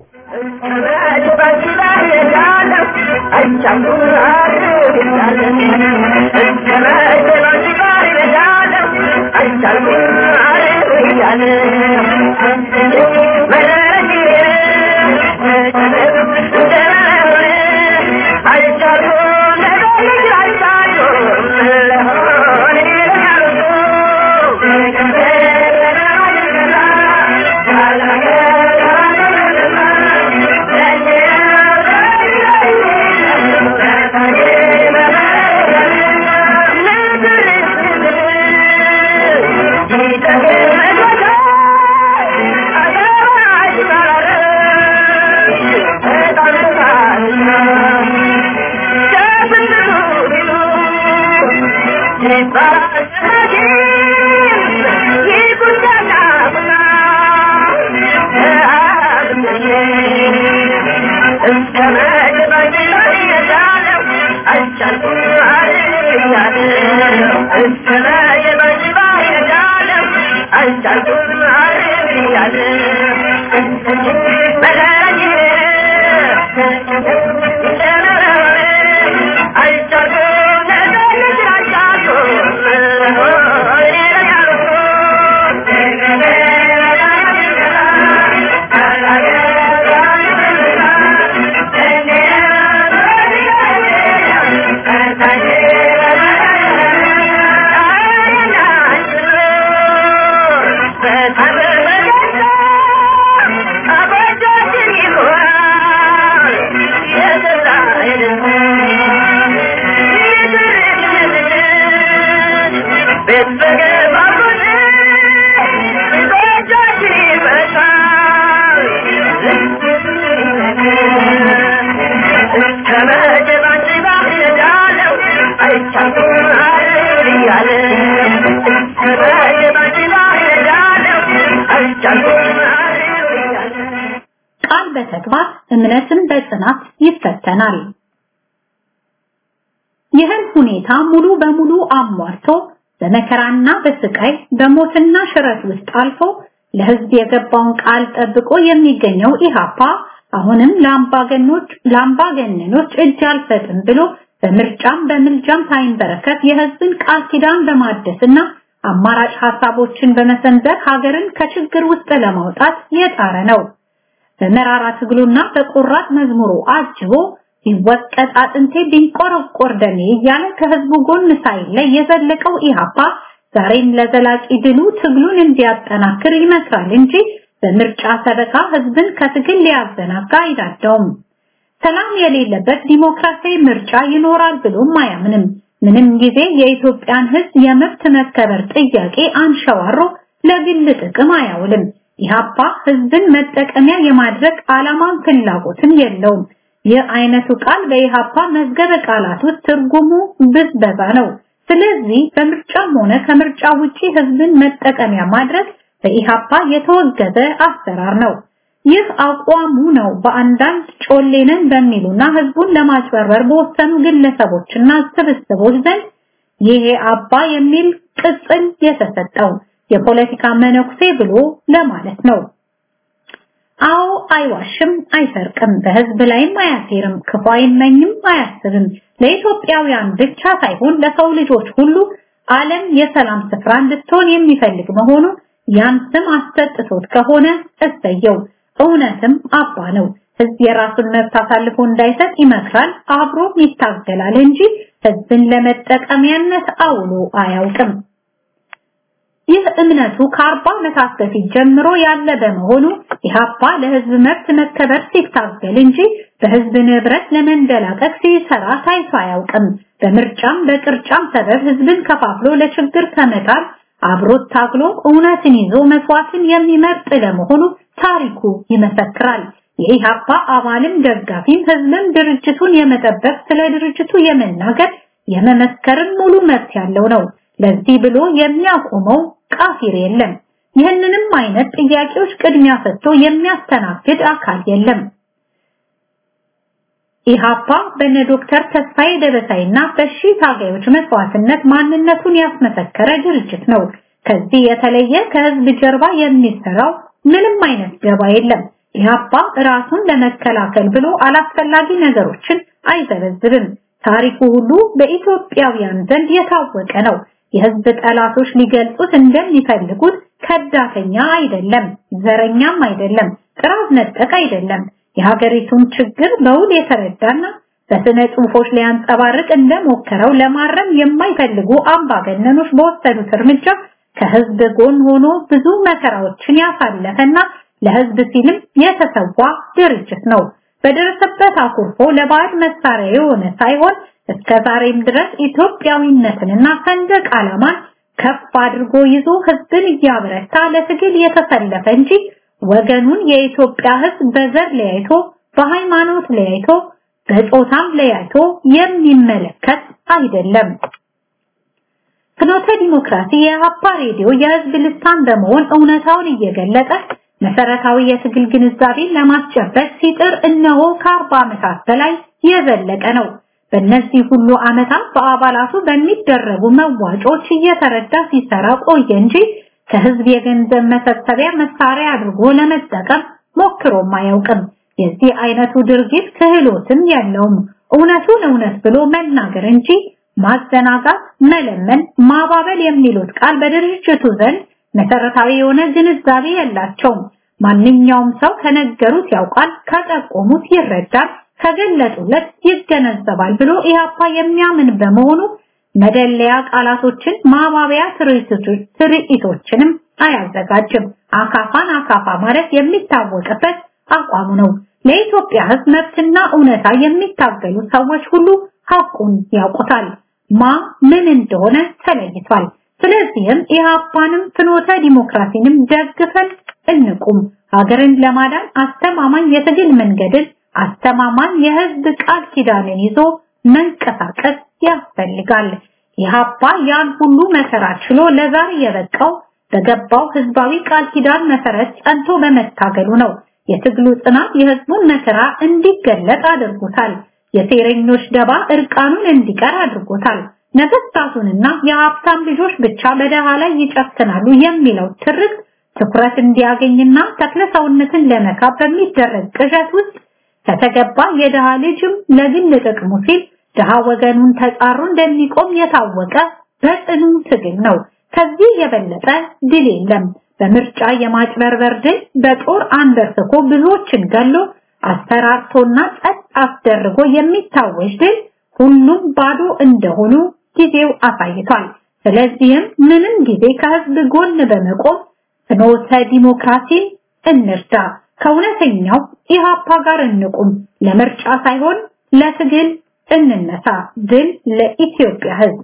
ቃል በተግባር እምነትን በጽናት ይፈተናል። ይህን ሁኔታ ሙሉ በሙሉ አሟርቶ በመከራና በስቃይ በሞትና ሽረት ውስጥ አልፎ ለህዝብ የገባውን ቃል ጠብቆ የሚገኘው ኢሃፓ አሁንም ለአምባገኖች ለአምባገነኖች እጅ አልሰጥም ብሎ በምርጫም በምልጃም ሳይንበረከት የህዝብን ቃል ኪዳን በማደስና አማራጭ ሐሳቦችን በመሰንዘር ሀገርን ከችግር ውስጥ ለማውጣት የጣረ ነው። በመራራ ትግሉና በቆራጥ መዝሙሩ አጅቦ ቢወቀጥ አጥንቴ ቢንቆረቆር ደሜ እያለ ከህዝቡ ጎን ሳይለይ የዘለቀው ኢሃፓ ዛሬም ለዘላቂ ድሉ ትግሉን እንዲያጠናክር ይመስራል እንጂ በምርጫ ሰበካ ህዝብን ከትግል ሊያዘናጋ አይዳዳውም። ሰላም የሌለበት ዲሞክራሲያዊ ምርጫ ይኖራል ብሎም አያምንም። ምንም ጊዜ የኢትዮጵያን ህዝብ የመብት መከበር ጥያቄ አንሸዋሮ ለግል ጥቅም አያውልም። ኢሃፓ ህዝብን መጠቀሚያ የማድረግ ዓላማን ፍላጎትን የለውም። ይህ አይነቱ ቃል በኢሃፓ መዝገበ ቃላት ውስጥ ትርጉሙ ብዝበዛ ነው። ስለዚህ በምርጫም ሆነ ከምርጫ ውጪ ህዝብን መጠቀሚያ ማድረግ በኢሃፓ የተወገዘ አሰራር ነው። ይህ አቋሙ ነው በአንዳንድ ጮሌንን በሚሉና ህዝቡን ለማጭበርበር በወሰኑ ግለሰቦችና ስብስቦች ዘንድ ይሄ አባ የሚል ቅጽል የተሰጠው የፖለቲካ መነኩሴ ብሎ ለማለት ነው። አዎ አይዋሽም፣ አይሰርቅም፣ በህዝብ ላይም አያሴርም፣ ክፉ አይመኝም፣ አያስብም። ለኢትዮጵያውያን ብቻ ሳይሆን ለሰው ልጆች ሁሉ ዓለም የሰላም ስፍራ እንድትሆን የሚፈልግ መሆኑ ያን ስም አሰጥቶት ከሆነ እሰየው። እውነትም አባ ነው። ህዝብ የራሱን መብት አሳልፎ እንዳይሰጥ ይመክራል፣ አብሮም ይታገላል እንጂ ህዝብን ለመጠቀሚያነት አውሎ አያውቅም። ይህ እምነቱ ከአርባ ዓመታት በፊት ጀምሮ ያለ በመሆኑ ኢህአፓ ለህዝብ መብት መከበር ሲታገል እንጂ በህዝብ ንብረት ለመንደላቀቅ ሲሰራ ታይቶ አያውቅም። በምርጫም በቅርጫም ሰበብ ህዝብን ከፋፍሎ ለችግር ከመጣል አብሮት ታግሎ እውነትን ይዞ መስዋዕትን የሚመርጥ ለመሆኑ ታሪኩ ይመሰክራል። የኢህአፓ አባልም ደጋፊም ህዝብም ድርጅቱን የመጠበቅ ስለ ድርጅቱ የመናገር የመመስከርን ሙሉ መብት ያለው ነው። ለዚህ ብሎ የሚያቆመው ቃፊር የለም። ይህንንም አይነት ጥያቄዎች ቅድሚያ ሰጥቶ የሚያስተናግድ አካል የለም። ኢሃፓ በነ ዶክተር ተስፋዬ ደበሳይና በሺ ታጋዮች መስዋዕትነት ማንነቱን ያስመሰከረ ድርጅት ነው። ከዚህ የተለየ ከህዝብ ጀርባ የሚሰራው ምንም አይነት ደባ የለም። ኢሃፓ ራሱን ለመከላከል ብሎ አላስፈላጊ ነገሮችን አይዘበዝብም። ታሪኩ ሁሉ በኢትዮጵያውያን ዘንድ የታወቀ ነው። የህዝብ ጠላቶች ሊገልጹት እንደሚፈልጉት ከዳተኛ አይደለም፣ ዘረኛም አይደለም፣ ጥራዝ ነጠቅ አይደለም። የሀገሪቱን ችግር በውል የተረዳና በስነ ጽሁፎች ሊያንጸባርቅ እንደሞከረው ለማረም የማይፈልጉ አምባገነኖች በወሰዱት እርምጃ ከህዝብ ጎን ሆኖ ብዙ መከራዎችን ያሳለፈና ለህዝብ ሲልም የተሰዋ ድርጅት ነው። በደረሰበት አኩርፎ ለባዕድ መሳሪያ የሆነ ሳይሆን እስከ ዛሬም ድረስ ኢትዮጵያዊነትንና ሰንደቅ ዓላማን ከፍ አድርጎ ይዞ ህዝብን እያበረታ ለትግል የተሰለፈ እንጂ ወገኑን የኢትዮጵያ ህዝብ በዘር ለያይቶ በሃይማኖት ለያይቶ በጾታም ለያይቶ የሚመለከት አይደለም። ፍኖተ ዲሞክራሲ የሀፓ ሬዲዮ የህዝብ ልሳን በመሆን እውነታውን እየገለጠ መሰረታዊ የትግል ግንዛቤን ለማስጨበጥ ሲጥር እነሆ ከአርባ ዓመታት በላይ የዘለቀ ነው። በእነዚህ ሁሉ ዓመታት በአባላቱ በሚደረጉ መዋጮች እየተረዳ ሲሰራ ቆየ እንጂ ከህዝብ የገንዘብ መሰብሰቢያ መሳሪያ አድርጎ ለመጠቀም ሞክሮም አያውቅም። የዚህ አይነቱ ድርጊት ክህሎትም የለውም። እውነቱን እውነት ብሎ መናገር እንጂ ማዘናጋት፣ መለመን፣ ማባበል የሚሉት ቃል በድርጅቱ ዘንድ መሰረታዊ የሆነ ግንዛቤ የላቸውም። ማንኛውም ሰው ከነገሩት ያውቃል፣ ከጠቆሙት ይረዳል፣ ከገለጡለት ይገነዘባል ብሎ ኢህአፓ የሚያምን በመሆኑ መደለያ ቃላቶችን ማባቢያ ትርኢቶችንም አያዘጋጅም። አካፋን አካፋ ማለት የሚታወቅበት አቋሙ ነው። ለኢትዮጵያ ህዝብ መብትና እውነታ የሚታገሉ ሰዎች ሁሉ ሐቁን ያውቁታል። ማ ምን እንደሆነ ተለይቷል። ስለዚህም ኢህአፓንም ፍኖተ ዲሞክራሲንም ደግፈን እንቁም። ሀገርን ለማዳን አስተማማኝ የትግል መንገድን አስተማማኝ የህዝብ ቃል ኪዳንን ይዞ መንቀሳቀስ ያስፈልጋል። ኢህአፓ ያን ሁሉ መከራ ችሎ ለዛሬ የበቃው በገባው ህዝባዊ ቃል ኪዳን መሰረት ጸንቶ በመታገሉ ነው። የትግሉ ጽናት የህዝቡን መከራ እንዲገለጥ አድርጎታል። የሴረኞች ደባ እርቃኑን እንዲቀር አድርጎታል። ነገስታቱንና የሀብታም ልጆች ብቻ በደሃ ላይ ይጨክናሉ የሚለው ትርክ ትኩረት እንዲያገኝና ተክለ ሰውነትን ለመካብ በሚደረግ ቅዠት ውስጥ ከተገባ የደሃ ልጅም ለግል ጥቅሙ ሲል ድሃ ወገኑን ተጻሮ እንደሚቆም የታወቀ በጽኑ ትግል ነው። ከዚህ የበለጠ ድል የለም። በምርጫ የማጭበርበር ድል በጦር አንበርክኮ ብዙዎችን ገሎ አስፈራርቶና ጸጥ አስደርጎ የሚታወጅ ድል ሁሉም ባዶ እንደሆኑ ጊዜው አሳይቷል። ስለዚህም ምንም ጊዜ ከህዝብ ጎን በመቆም ፍኖተ ዲሞክራሲን እንርዳ፣ ከእውነተኛው ኢሃፓ ጋር እንቁም፣ ለምርጫ ሳይሆን ለትግል እንነሳ። ድል ለኢትዮጵያ ህዝብ።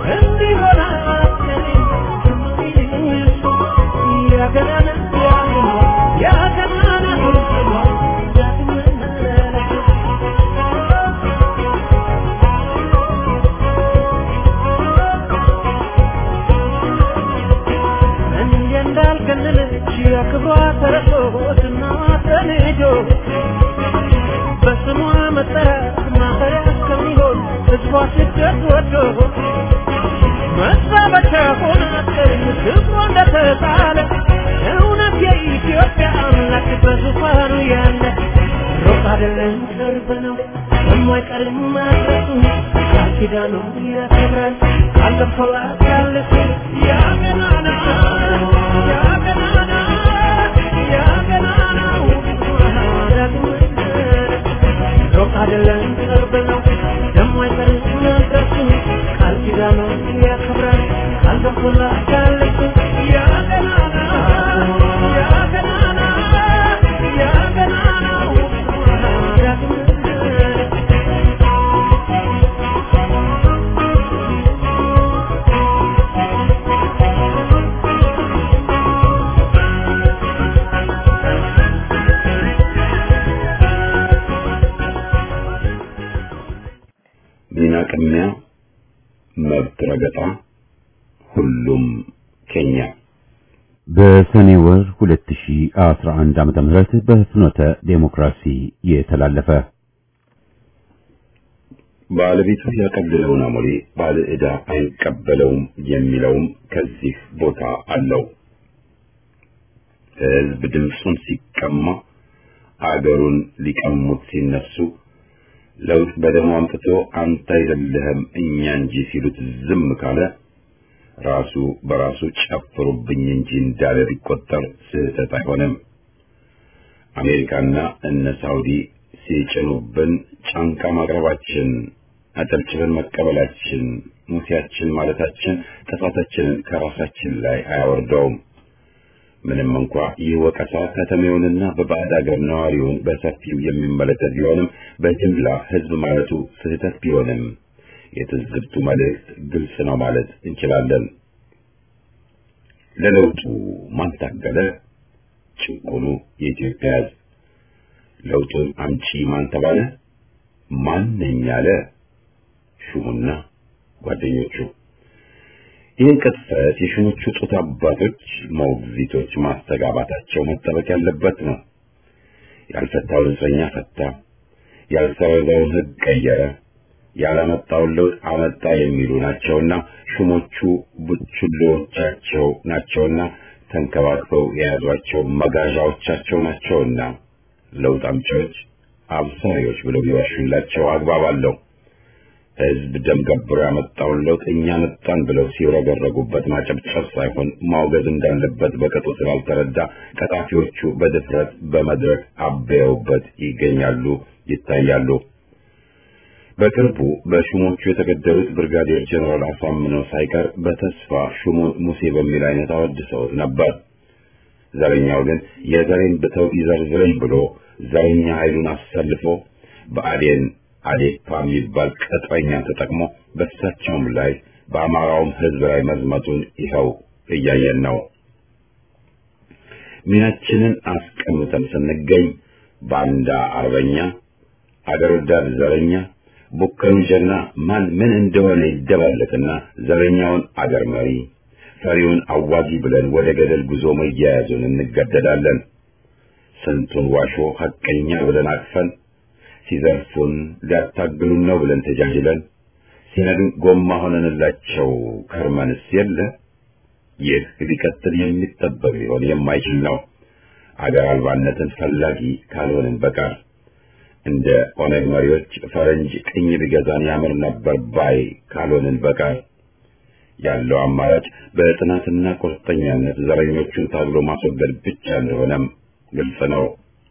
ሚና ቅሚያ፣ መብት ረገጣ፣ ሁሉም ኬኛ በሰኔ ወር 2011 ዓመተ ምህረት በፍኖተ ዴሞክራሲ የተላለፈ ባለቤቱ ያቀለለውን አሞሌ ባለ ዕዳ አይቀበለውም የሚለውም ከዚህ ቦታ አለው። ሕዝብ ድምፁን ሲቀማ አገሩን ሊቀሙት ሲነሱ ለውጥ በደሙ አምጥቶ አንተ አይደለህም እኛ እንጂ ሲሉት ዝም ካለ ራሱ በራሱ ጨፍሩብኝ እንጂ እንዳለ ቢቆጠር ስህተት አይሆንም። አሜሪካና እነ ሳውዲ ሲጭኑብን ጫንቃ ማቅረባችን፣ አጨብጭበን መቀበላችን፣ ሙሴያችን ማለታችን ጥፋታችንን ከራሳችን ላይ አያወርደውም። ምንም እንኳ ይህ ወቀሳ ከተሜውንና በባዕድ አገር ነዋሪውን በሰፊው የሚመለከት ቢሆንም በጅምላ ሕዝብ ማለቱ ስህተት ቢሆንም የትዝብቱ መልእክት ግልጽ ነው ማለት እንችላለን። ለለውጡ ማን ታገለ? ጭቁኑ የኢትዮጵያ ሕዝብ። ለውጡን አምጪ ማን ተባለ? ማን ነኝ አለ? ሹሙና ጓደኞቹ። ይህን ቅጥፈት የሹሞቹ ጡት አባቶች ሞግዚቶች ማስተጋባታቸው መጠበቅ ያለበት ነው። ያልፈታውን እስረኛ ፈታ፣ ያልሰረዘውን ሕግ ቀየረ፣ ያላመጣውን ለውጥ አመጣ የሚሉ ናቸውና ሹሞቹ ቡችሎቻቸው ናቸውና ተንከባክበው የያዟቸው መጋዣዎቻቸው ናቸውና ለውጥ አምጪዎች አብሳሪዎች ብለው ቢዋሹላቸው አግባብ አለው። ሕዝብ ደም ገብሮ ያመጣውን ለውጥ እኛ መጣን ብለው ሲረገረጉበት ማጨብጨብ ሳይሆን ማውገዝ እንዳለበት በቅጡ ስላልተረዳ ቀጣፊዎቹ በድፍረት በመድረክ አበየውበት ይገኛሉ፣ ይታያሉ። በቅርቡ በሹሞቹ የተገደሉት ብርጋዴር ጀነራል አሳምነው ሳይቀር በተስፋ ሹሙን ሙሴ በሚል አይነት አወድሰውት ነበር። ዘረኛው ግን የዘሬን ብተው ይዘርዝረኝ ብሎ ዘረኛ ኃይሉን አሰልፎ በአዴን አዴፓ የሚባል ቅጥረኛ ተጠቅሞ በእሳቸውም ላይ በአማራውም ሕዝብ ላይ መዝመቱን ይኸው እያየን ነው። ሚናችንን አስቀምጠን ስንገኝ ባንዳ አርበኛ፣ አገር ወዳድ ዘረኛ፣ ቡከኑ ጀግና ማን ምን እንደሆነ ይደባለቅና ዘረኛውን አገር መሪ ፈሪውን አዋጊ ብለን ወደ ገደል ጉዞ መያያዙን እንገደዳለን። ስንቱን ዋሾ ሐቀኛ ብለን አቅፈን ሲዘርፉን ሊያታግሉን ነው ብለን ተጃጅለን ሲነዱን ጎማ ሆነንላቸው ከርመንስ የለ። ይህ ሊቀጥል የሚጠበቅ ሊሆን የማይችል ነው። አገር አልባነትን ፈላጊ ካልሆንን በቀር እንደ ኦነግ መሪዎች ፈረንጅ ቅኝ ቢገዛን ያምር ነበር ባይ ካልሆንን በቀር ያለው አማራጭ በጥናትና ቁርጠኛነት ዘረኞቹን ታግሎ ማስወገድ ብቻ እንደሆነም ግልጽ ነው።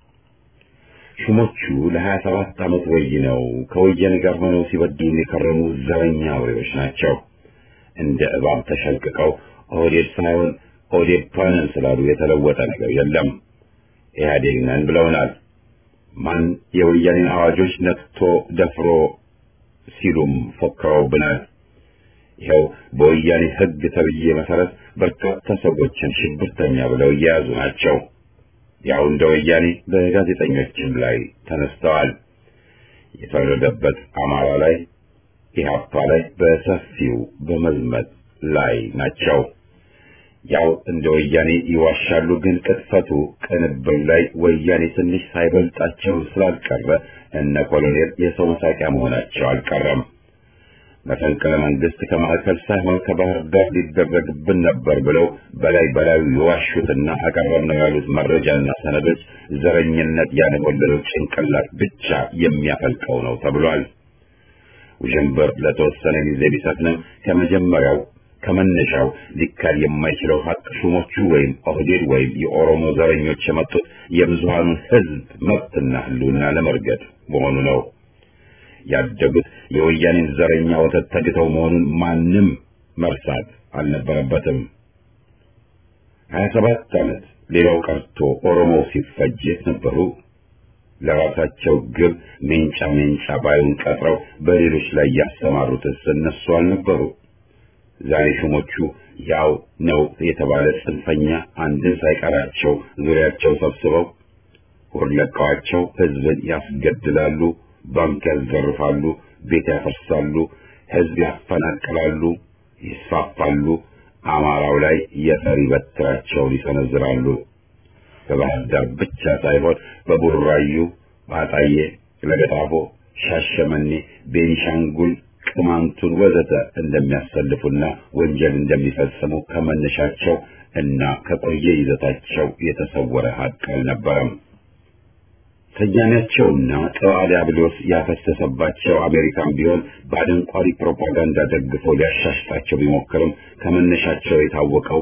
ሹሞቹ ለሀያ ሰባት ዓመት ወይነው ከወያኔ ጋር ሆነው ሲበድሉ የከረሙ ዘረኛ አውሬዎች ናቸው። እንደ እባብ ተሸልቅቀው ኦህዴድ ሳይሆን ኦዴፓ ነን ስላሉ የተለወጠ ነገር የለም። ኢህአዴግ ነን ብለውናል። ማን የወያኔን አዋጆች ነክቶ ደፍሮ ሲሉም ፎክረውብናል። ይኸው በወያኔ ሕግ ተብዬ መሰረት በርካታ ሰዎችን ሽብርተኛ ብለው እየያዙ ናቸው። ያው እንደ ወያኔ በጋዜጠኞችም ላይ ተነስተዋል። የፈረደበት አማራ ላይ ኢህአፓ ላይ በሰፊው በመዝመት ላይ ናቸው። ያው እንደ ወያኔ ይዋሻሉ፣ ግን ቅጥፈቱ ቅንብር ላይ ወያኔ ትንሽ ሳይበልጣቸው ስላልቀረ እነ ኮሎኔል የሰው መሳቂያ መሆናቸው አልቀረም። መፈንቅለ መንግስት ከማዕከል ሳይሆን ከባህር ዳር ሊደረግብን ነበር ብለው በላይ በላዩ የዋሹትና አቀረብነው ያሉት መረጃና ሰነዶች ዘረኝነት ያነወለለው ጭንቅላት ብቻ የሚያፈልቀው ነው ተብሏል። ውዥንብር ለተወሰነ ጊዜ ቢሰፍንም ከመጀመሪያው ከመነሻው ሊካድ የማይችለው ሀቅ ሹሞቹ ወይም ኦህዴድ ወይም የኦሮሞ ዘረኞች የመጡት የብዙሃኑን ሕዝብ መብትና ሕልውና ለመርገጥ መሆኑ ነው። ያደጉት የወያኔን ዘረኛ ወተት ተግተው መሆኑን ማንም መርሳት አልነበረበትም። ሀያ ሰባት ዓመት ሌላው ቀርቶ ኦሮሞ ሲፈጅ ነበሩ። ለራሳቸው ግብ ሜንጫ ሜንጫ ባዩን ቀጥረው በሌሎች ላይ ያሰማሩትስ እነሱ አልነበሩ? ዛሬ ሹሞቹ ያው ነው የተባለ ጽንፈኛ አንድን ሳይቀራቸው ዙሪያቸው ሰብስበው ሆድ ለቀዋቸው ሕዝብን ያስገድላሉ፣ ባንክ ያዘርፋሉ፣ ቤት ያፈርሳሉ፣ ሕዝብ ያፈናቅላሉ፣ ይስፋፋሉ። አማራው ላይ የፈሪ በትራቸውን ይሰነዝራሉ። በባህር ዳር ብቻ ሳይሆን በቡራዩ፣ በአጣዬ፣ ለገጣፎ፣ ሻሸመኔ፣ ቤኒሻንጉል ቅማንቱን ወዘተ እንደሚያሰልፉና ወንጀል እንደሚፈጽሙ ከመነሻቸው እና ከቆየ ይዘታቸው የተሰወረ ሀቅ አልነበረም። ሰያኔያቸውና ጠዋ ዲያብሎስ ያፈሰሰባቸው አሜሪካን ቢሆን በአደንቋሪ ፕሮፓጋንዳ ደግፈው ሊያሻሽጣቸው ቢሞክርም ከመነሻቸው የታወቀው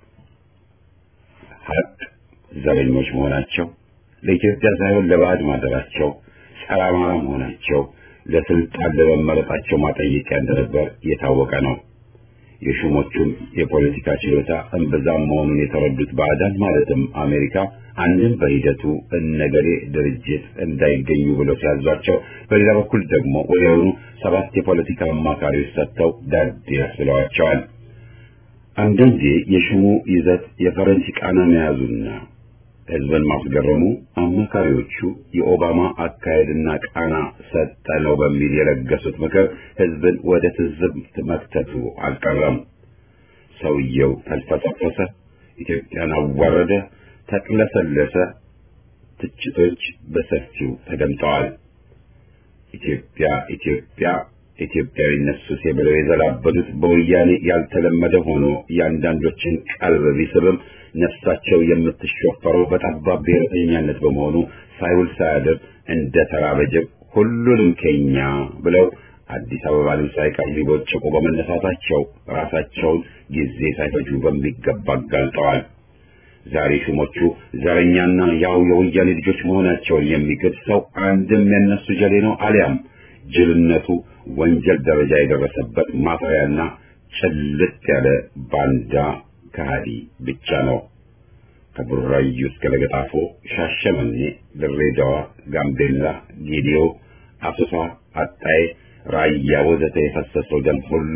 ሀቅ ዘረኞች መሆናቸው፣ ለኢትዮጵያ ሳይሆን ለባዕድ ማደራቸው፣ ጸረ አማራ መሆናቸው ለስልጣን ለመመረጣቸው ማጠየቂያ እንደነበር የታወቀ ነው። የሹሞቹም የፖለቲካ ችሎታ እምብዛም መሆኑን የተረዱት ባዕዳን ማለትም አሜሪካ አንድም በሂደቱ እነገሌ ድርጅት እንዳይገኙ ብለው ሲያዟቸው፣ በሌላ በኩል ደግሞ ወዲያውኑ ሰባት የፖለቲካ አማካሪዎች ሰጥተው ዳዴ ያስብለዋቸዋል። አንዳንዴ የሹሙ ይዘት የፈረንጅ ቃና መያዙና ሕዝብን ማስገረሙ አማካሪዎቹ የኦባማ አካሄድና ቃና ሰጠ ነው በሚል የለገሱት ምክር ሕዝብን ወደ ትዝብት መክተቱ አልቀረም። ሰውየው ተልፈሰፈሰ፣ ኢትዮጵያን አዋረደ፣ ተቅለሰለሰ። ትችቶች በሰፊው ተደምጠዋል። ኢትዮጵያ ኢትዮጵያ ኢትዮጵያዊነት ሱሴ ብለው የዘላበዱት በወያኔ ያልተለመደ ሆኖ የአንዳንዶችን ቀልብ ቢስብም ነፍሳቸው የምትሾፈረው በጠባብ ብሔረተኛነት በመሆኑ ሳይውል ሳያድር እንደ ተራበ ጅብ ሁሉንም ከኛ ብለው አዲስ አበባንም ሳይቀር ሊቦጭቁ በመነሳታቸው ራሳቸውን ጊዜ ሳይፈጁ በሚገባ አጋልጠዋል። ዛሬ ሹሞቹ ዘረኛና ያው የወያኔ ልጆች መሆናቸውን የሚክድ ሰው አንድም የነሱ ጀሌ ነው አሊያም ጅልነቱ ወንጀል ደረጃ የደረሰበት ማፈሪያና ጭልጥ ያለ ባንዳ ከሃዲ ብቻ ነው። ከቡራዩ እስከ ለገጣፎ፣ ሻሸመኔ፣ ድሬዳዋ፣ ጋምቤላ፣ ጌዲዮ፣ አሶሳ፣ አጣዬ፣ ራያ ወዘተ የፈሰሰው ደም ሁሉ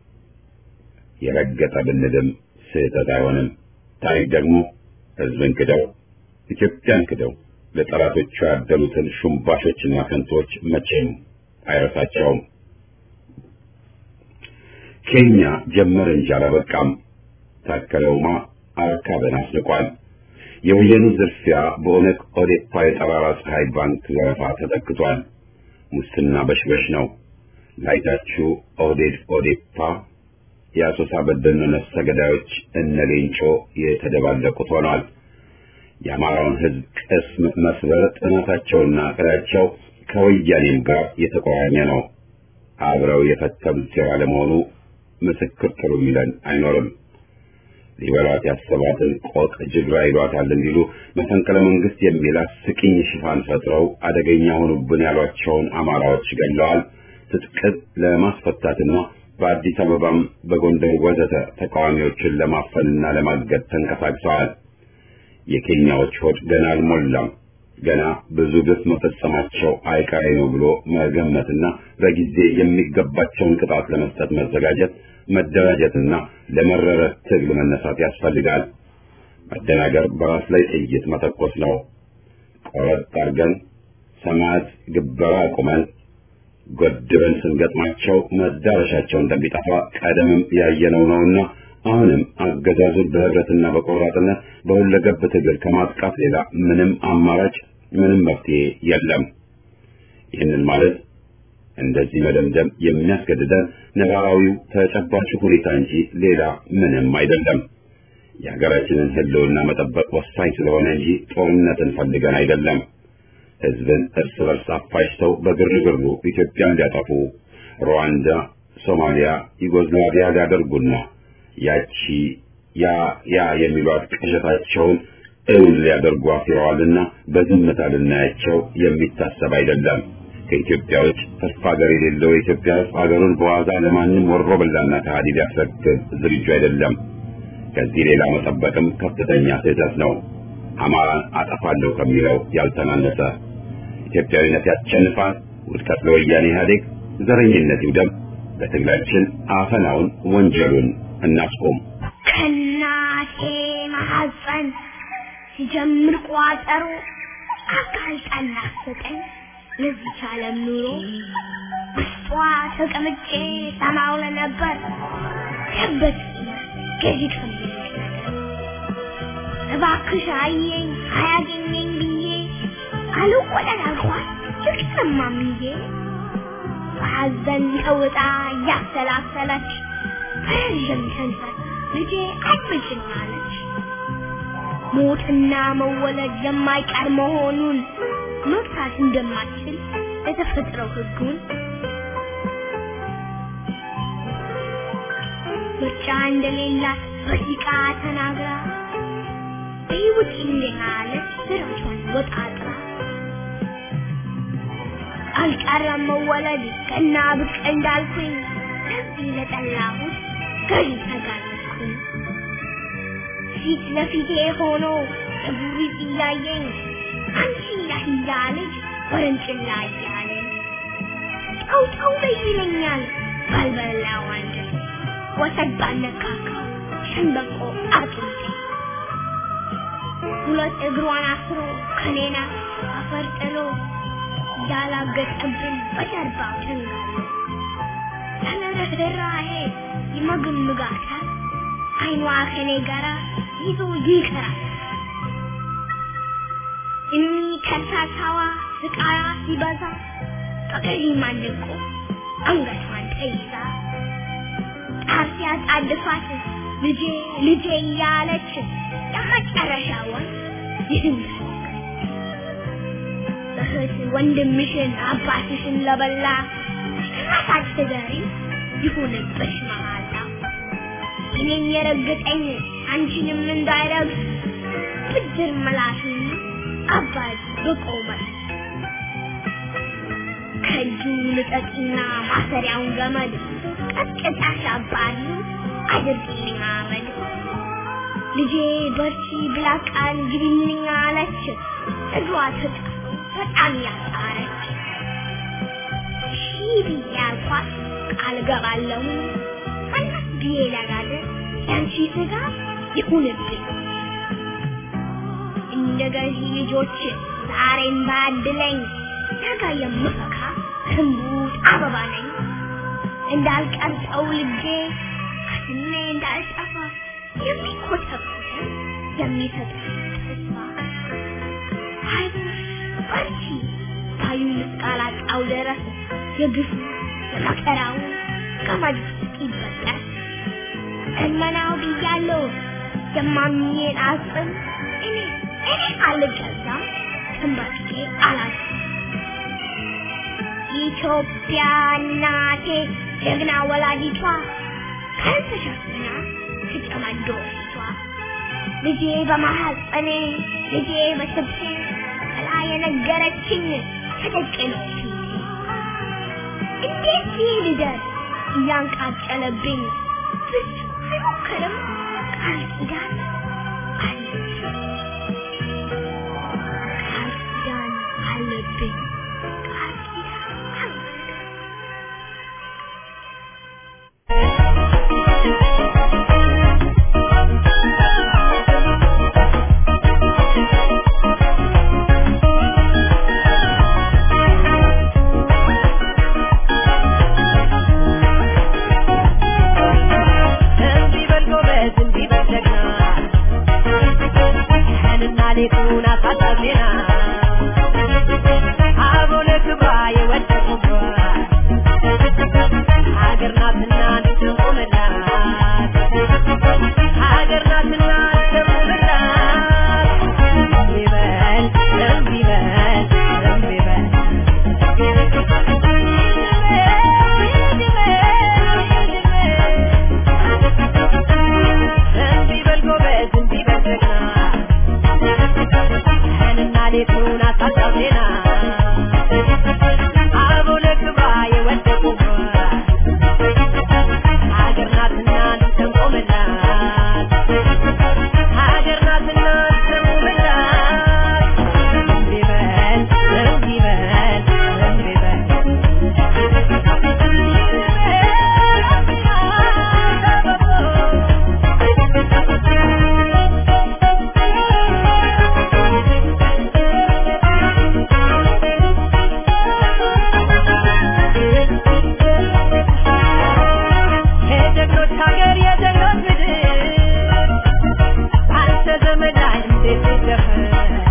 የረገጠ ብንልም ስህተት አይሆንም። ታሪክ ደግሞ ሕዝብን ክደው ኢትዮጵያን ክደው ለጠላቶቹ ያደሉትን ሹምባሾችና ከንቶች መቼም አይረሳቸውም። ኬንያ ጀመረ እንጂ አላበቃም። ታከለ ኡማ አርካበን አስንቋል። የወያኔ ዝርፊያ በኦነግ ኦዴፓ የጠራራ ፀሐይ ባንክ ዘረፋ ተተክቷል። ሙስና በሽበሽ ነው። ላይታችሁ ኦህዴድ ኦዴፓ የአሶሳ በደኖ ነፍሰ ገዳዮች እነ ሌንጮ የተደባለቁት ሆኗል። የአማራውን ሕዝብ ቅስም መስበር ጥናታቸውና እቅዳቸው ከወያኔም ጋር የተቆራኘ ነው። አብረው የፈተሉት ሴራ ለመሆኑ ምስክር ጥሩ ይለን አይኖርም። ሊበላት ያሰባትን ቆቅ ጅግራ ይሏታል እንዲሉ መፈንቅለ መንግስት የሚል አስቂኝ ሽፋን ፈጥረው አደገኛ ሆኑብን ያሏቸውን አማራዎች ገለዋል። ትጥቅን ለማስፈታትና በአዲስ አበባም በጎንደር ወዘተ ተቃዋሚዎችን ለማፈንና ለማገድ ተንቀሳቅሰዋል። የኬንያዎች ሆድ ገና አልሞላም። ገና ብዙ ግፍ መፈጸማቸው አይቀሬ ነው ብሎ መገመትና በጊዜ የሚገባቸውን ቅጣት ለመስጠት መዘጋጀት መደራጀትና ለመረረ ትግል መነሳት ያስፈልጋል። መደናገር በራስ ላይ ጥይት መተኮስ ነው። ቆረጥ አድርገን ሰማዕት ግበራ አቁመን ጎድበን ስንገጥማቸው መዳረሻቸው እንደሚጠፋ ቀደምም ያየነው ነውና አሁንም አገዛዙን በህብረትና በቆራጥነት በሁለገብ ትግል ከማጥቃት ሌላ ምንም አማራጭ ምንም መፍትሄ የለም። ይህንን ማለት እንደዚህ መደምደም የሚያስገድደን ነባራዊው ተጨባጭ ሁኔታ እንጂ ሌላ ምንም አይደለም። የሀገራችንን ህልውና መጠበቅ ወሳኝ ስለሆነ እንጂ ጦርነትን ፈልገን አይደለም። ህዝብን እርስ በርስ አፋጅተው በግርግሩ ኢትዮጵያን ሊያጠፉ ሩዋንዳ፣ ሶማሊያ፣ ዩጎዝላቪያ ሊያደርጉና ያቺ ያ ያ የሚሏት ቅዠታቸውን እውን ሊያደርጉ አፍረዋልና በዝምታ ልናያቸው የሚታሰብ አይደለም። ከኢትዮጵያ ውጭ ተስፋ ሀገር የሌለው የኢትዮጵያ ህዝብ ሀገሩን በዋዛ ለማንም ወሮ በላና ከሃዲ ሊያስረክብ ዝግጁ አይደለም። ከዚህ ሌላ መጠበቅም ከፍተኛ ስህተት ነው። አማራን አጠፋለሁ ከሚለው ያልተናነሰ ኢትዮጵያዊነት ያሸንፋል። ውድቀት ለወያኔ ኢህአዴግ፣ ዘረኝነት ይውደም። በትግላችን አፈናውን ወንጀሉን እናስቆም። ከእናቴ ማሐፀን ሲጀምር ቋጠሮ አጋልጣን ናፍቀኝ ለዚች ዓለም ኑሮ ውስጧ ተቀምጬ ሰማው ለነበር ያበት ገዢ ከሚል ነገር እባክሽ አየኝ አያገኘኝ ብዬ አልወለድ አልኳት ልቅሰማምዬ በሐዘን ተውጣ እያሰላሰለች በረዥም ከንፈር ልጄ አድምጭኝ አለች። ሞትና መወለድ የማይቀር መሆኑን መግታት እንደማትችል የተፈጥረው ሕጉን ምርጫ እንደሌላት በሲቃ ተናግራ በሕይወት እንደሃለች ስራቿን ወጣጥራ አልቀረም መወለድ ቀና ብቅ እንዳልኩኝ ለዚህ ለጠላሁት ገዢ ተጋለጥኩኝ። ፊት ለፊቴ ሆኖ እጉሪት እያየኝ አንቺ ያህያ ልጅ ወረንጭላ እያለኝ ጠው ጠው በይ ይለኛል ባልበላው አንጀቴ ወሰድ ባልነካካው ሸንበቆ አጥንቴ ሁለት እግሯን አስሮ ከኔና አፈር ጥሎ ያላገጠብን በጀርባው ተንጋሎ ያለ ርኅራኄ ይመግምጋታል አይኗ ከኔ ጋራ ይዞ ይቀራል እኒ ከርሳሳዋ ስቃያ ሲበዛ በቀይ ማንቆ አንገቷን ተይዛ ጣር ሲያጣድፋት ልጄ ልጄ እያለች የመጨረሻውን ይህን እህት ወንድምሽን አባትሽን ለበላ ራሳች ትገሪ ይሁንብሽ መሃላ እኔን የረገጠኝ አንቺንም እንዳይረግጥ ብድር ምላሽን አባት በቆመ ከእጁ ልቀቂና ማሰሪያውን ገመድ ቀጥቅጣሽ አባሪ አድርጊልኝ አመድ ልጄ በርቺ ብላ ቃል ግቢልኝ አለች እግሯ ተጣ በጣም ያጣረች ሺህ ብዬ አልኳት ቃል ገባለሁ አናት ብዬ ለጋለ ያንቺ ስጋ ይሁንብኝ እንደ ገዢ ልጆች ዛሬም ባድለኝ ነገ የምፈካ ህንቡት አበባ ነኝ እንዳልቀርጠው ልጄ ከስሜ እንዳልጠፋ የሚኮተኩት የሚሰጥ ተስፋ አይዞሽ በርቺ ታዩ እስካላጣው ድረስ የግፉ የመከራው ገመድ ይበጠስ እመናው ብያለሁ የማምኜን አጽም እኔ እኔ አልገዛም ተንበርክኬ አላዝም ኢትዮጵያ እናቴ ጀግና ወላዲቷ ካልተሸፍና ትጨማዶ ፊቷ ልጄ በማሐፀኔ ልጄ በስብሴ ጥላ የነገረችኝ ተደቅኖ ፊቴ እንዴት ይህ ልደር እያንቃጨለብኝ ብዙ አይሞክርም ቃል ኪዳን አለብኝ ቃል ኪዳን አለብኝ ቃል ኪዳን አለብኝ ሌቱን አሳጣዜና አበው ለክብሯ የወደቁባት ሀገር ናትና እንድትቆምላት ሀገር ናትና እንድትቆምላት ይበል እምቢ በል እምቢ በል እምቢ በል ጎበዝ እምቢ በል ጀግና ቀንና ሌቱን አሳጣው ዜና አበው ለክብሯ የወደቁባት ሀገር ናትና እንድትቆምላት ሀገር ናትና እንድትቆምላት እምቢ በል እምቢ በል እምቢ በል የጀግኖች ሀገር የጀግኖች ምድር አንተ ዘመን ላይ እንዴት ይደፈር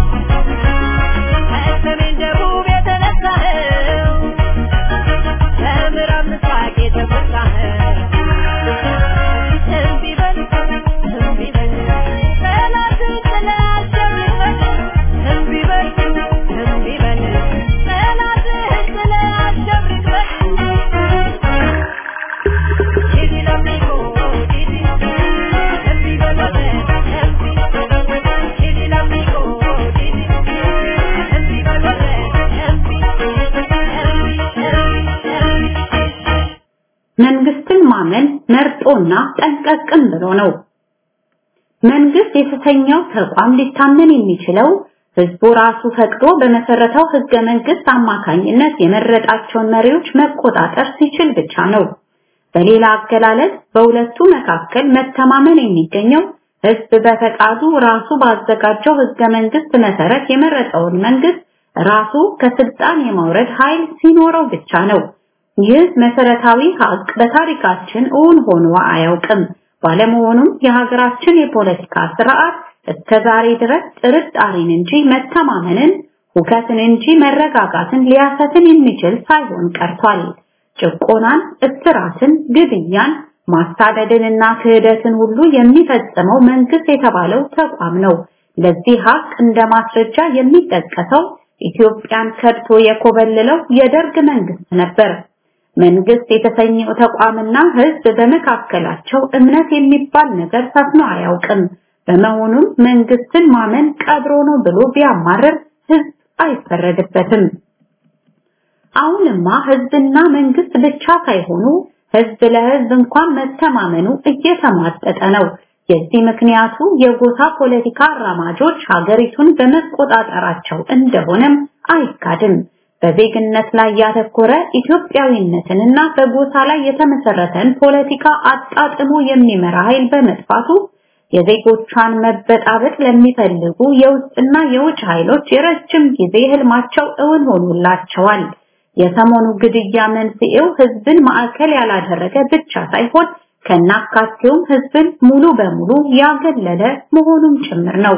ከሰሜን ደቡብ የተነሳኸው ከምዕራብ ምስራቅ የተፈታኸው እምቢ በል እምቢ በል ጠላትን ጥለህ አሸንፈህ እምቢ በል እምቢ በል ጠላትህን ጥለህ አሸንፈህ Didi l'amico, Didi, Embi veloce, Embi, Didi l'amico, Didi, Embi veloce, Embi, Embi, Embi, Embi. መንግስትን ማመን መርጦና ጠንቀቅም ብሎ ነው። መንግስት የተሰኘው ተቋም ሊታመን የሚችለው ህዝቡ ራሱ ፈቅዶ በመሰረተው ህገ መንግስት አማካኝነት የመረጣቸውን መሪዎች መቆጣጠር ሲችል ብቻ ነው። በሌላ አገላለጽ በሁለቱ መካከል መተማመን የሚገኘው ህዝብ በፈቃዱ ራሱ ባዘጋጀው ህገ መንግስት መሰረት የመረጠውን መንግስት ራሱ ከስልጣን የማውረድ ኃይል ሲኖረው ብቻ ነው። ይህ መሰረታዊ ሀቅ በታሪካችን እውን ሆኖ አያውቅም። ባለመሆኑም የሀገራችን የፖለቲካ ስርዓት እስከ ዛሬ ድረስ ጥርጣሬን እንጂ መተማመንን፣ ሁከትን እንጂ መረጋጋትን ሊያሰትን የሚችል ሳይሆን ቀርቷል። ጭቆናን፣ እስራትን፣ ግድያን፣ ማሳደድንና ክህደትን ሁሉ የሚፈጽመው መንግስት የተባለው ተቋም ነው። ለዚህ ሀቅ እንደ ማስረጃ የሚጠቀሰው ኢትዮጵያን ከድቶ የኮበለለው የደርግ መንግስት ነበር። መንግስት የተሰኘው ተቋምና ህዝብ በመካከላቸው እምነት የሚባል ነገር ሰፍኖ አያውቅም። በመሆኑም መንግስትን ማመን ቀብሮ ነው ብሎ ቢያማርር ህዝብ አይፈረድበትም። አሁንማ ህዝብና መንግስት ብቻ ሳይሆኑ ህዝብ ለህዝብ እንኳን መተማመኑ እየተሟጠጠ ነው። የዚህ ምክንያቱ የጎሳ ፖለቲካ አራማጆች ሀገሪቱን በመቆጣጠራቸው እንደሆነም አይካድም። በዜግነት ላይ ያተኮረ ኢትዮጵያዊነትንና በጎሳ ላይ የተመሰረተን ፖለቲካ አጣጥሞ የሚመራ ኃይል በመጥፋቱ የዜጎቿን መበጣበጥ ለሚፈልጉ የውስጥና የውጭ ኃይሎች የረጅም ጊዜ ህልማቸው እውን ሆኖላቸዋል። የሰሞኑ ግድያ መንስኤው ህዝብን ማዕከል ያላደረገ ብቻ ሳይሆን ከናካቴውም ህዝብን ሙሉ በሙሉ ያገለለ መሆኑም ጭምር ነው።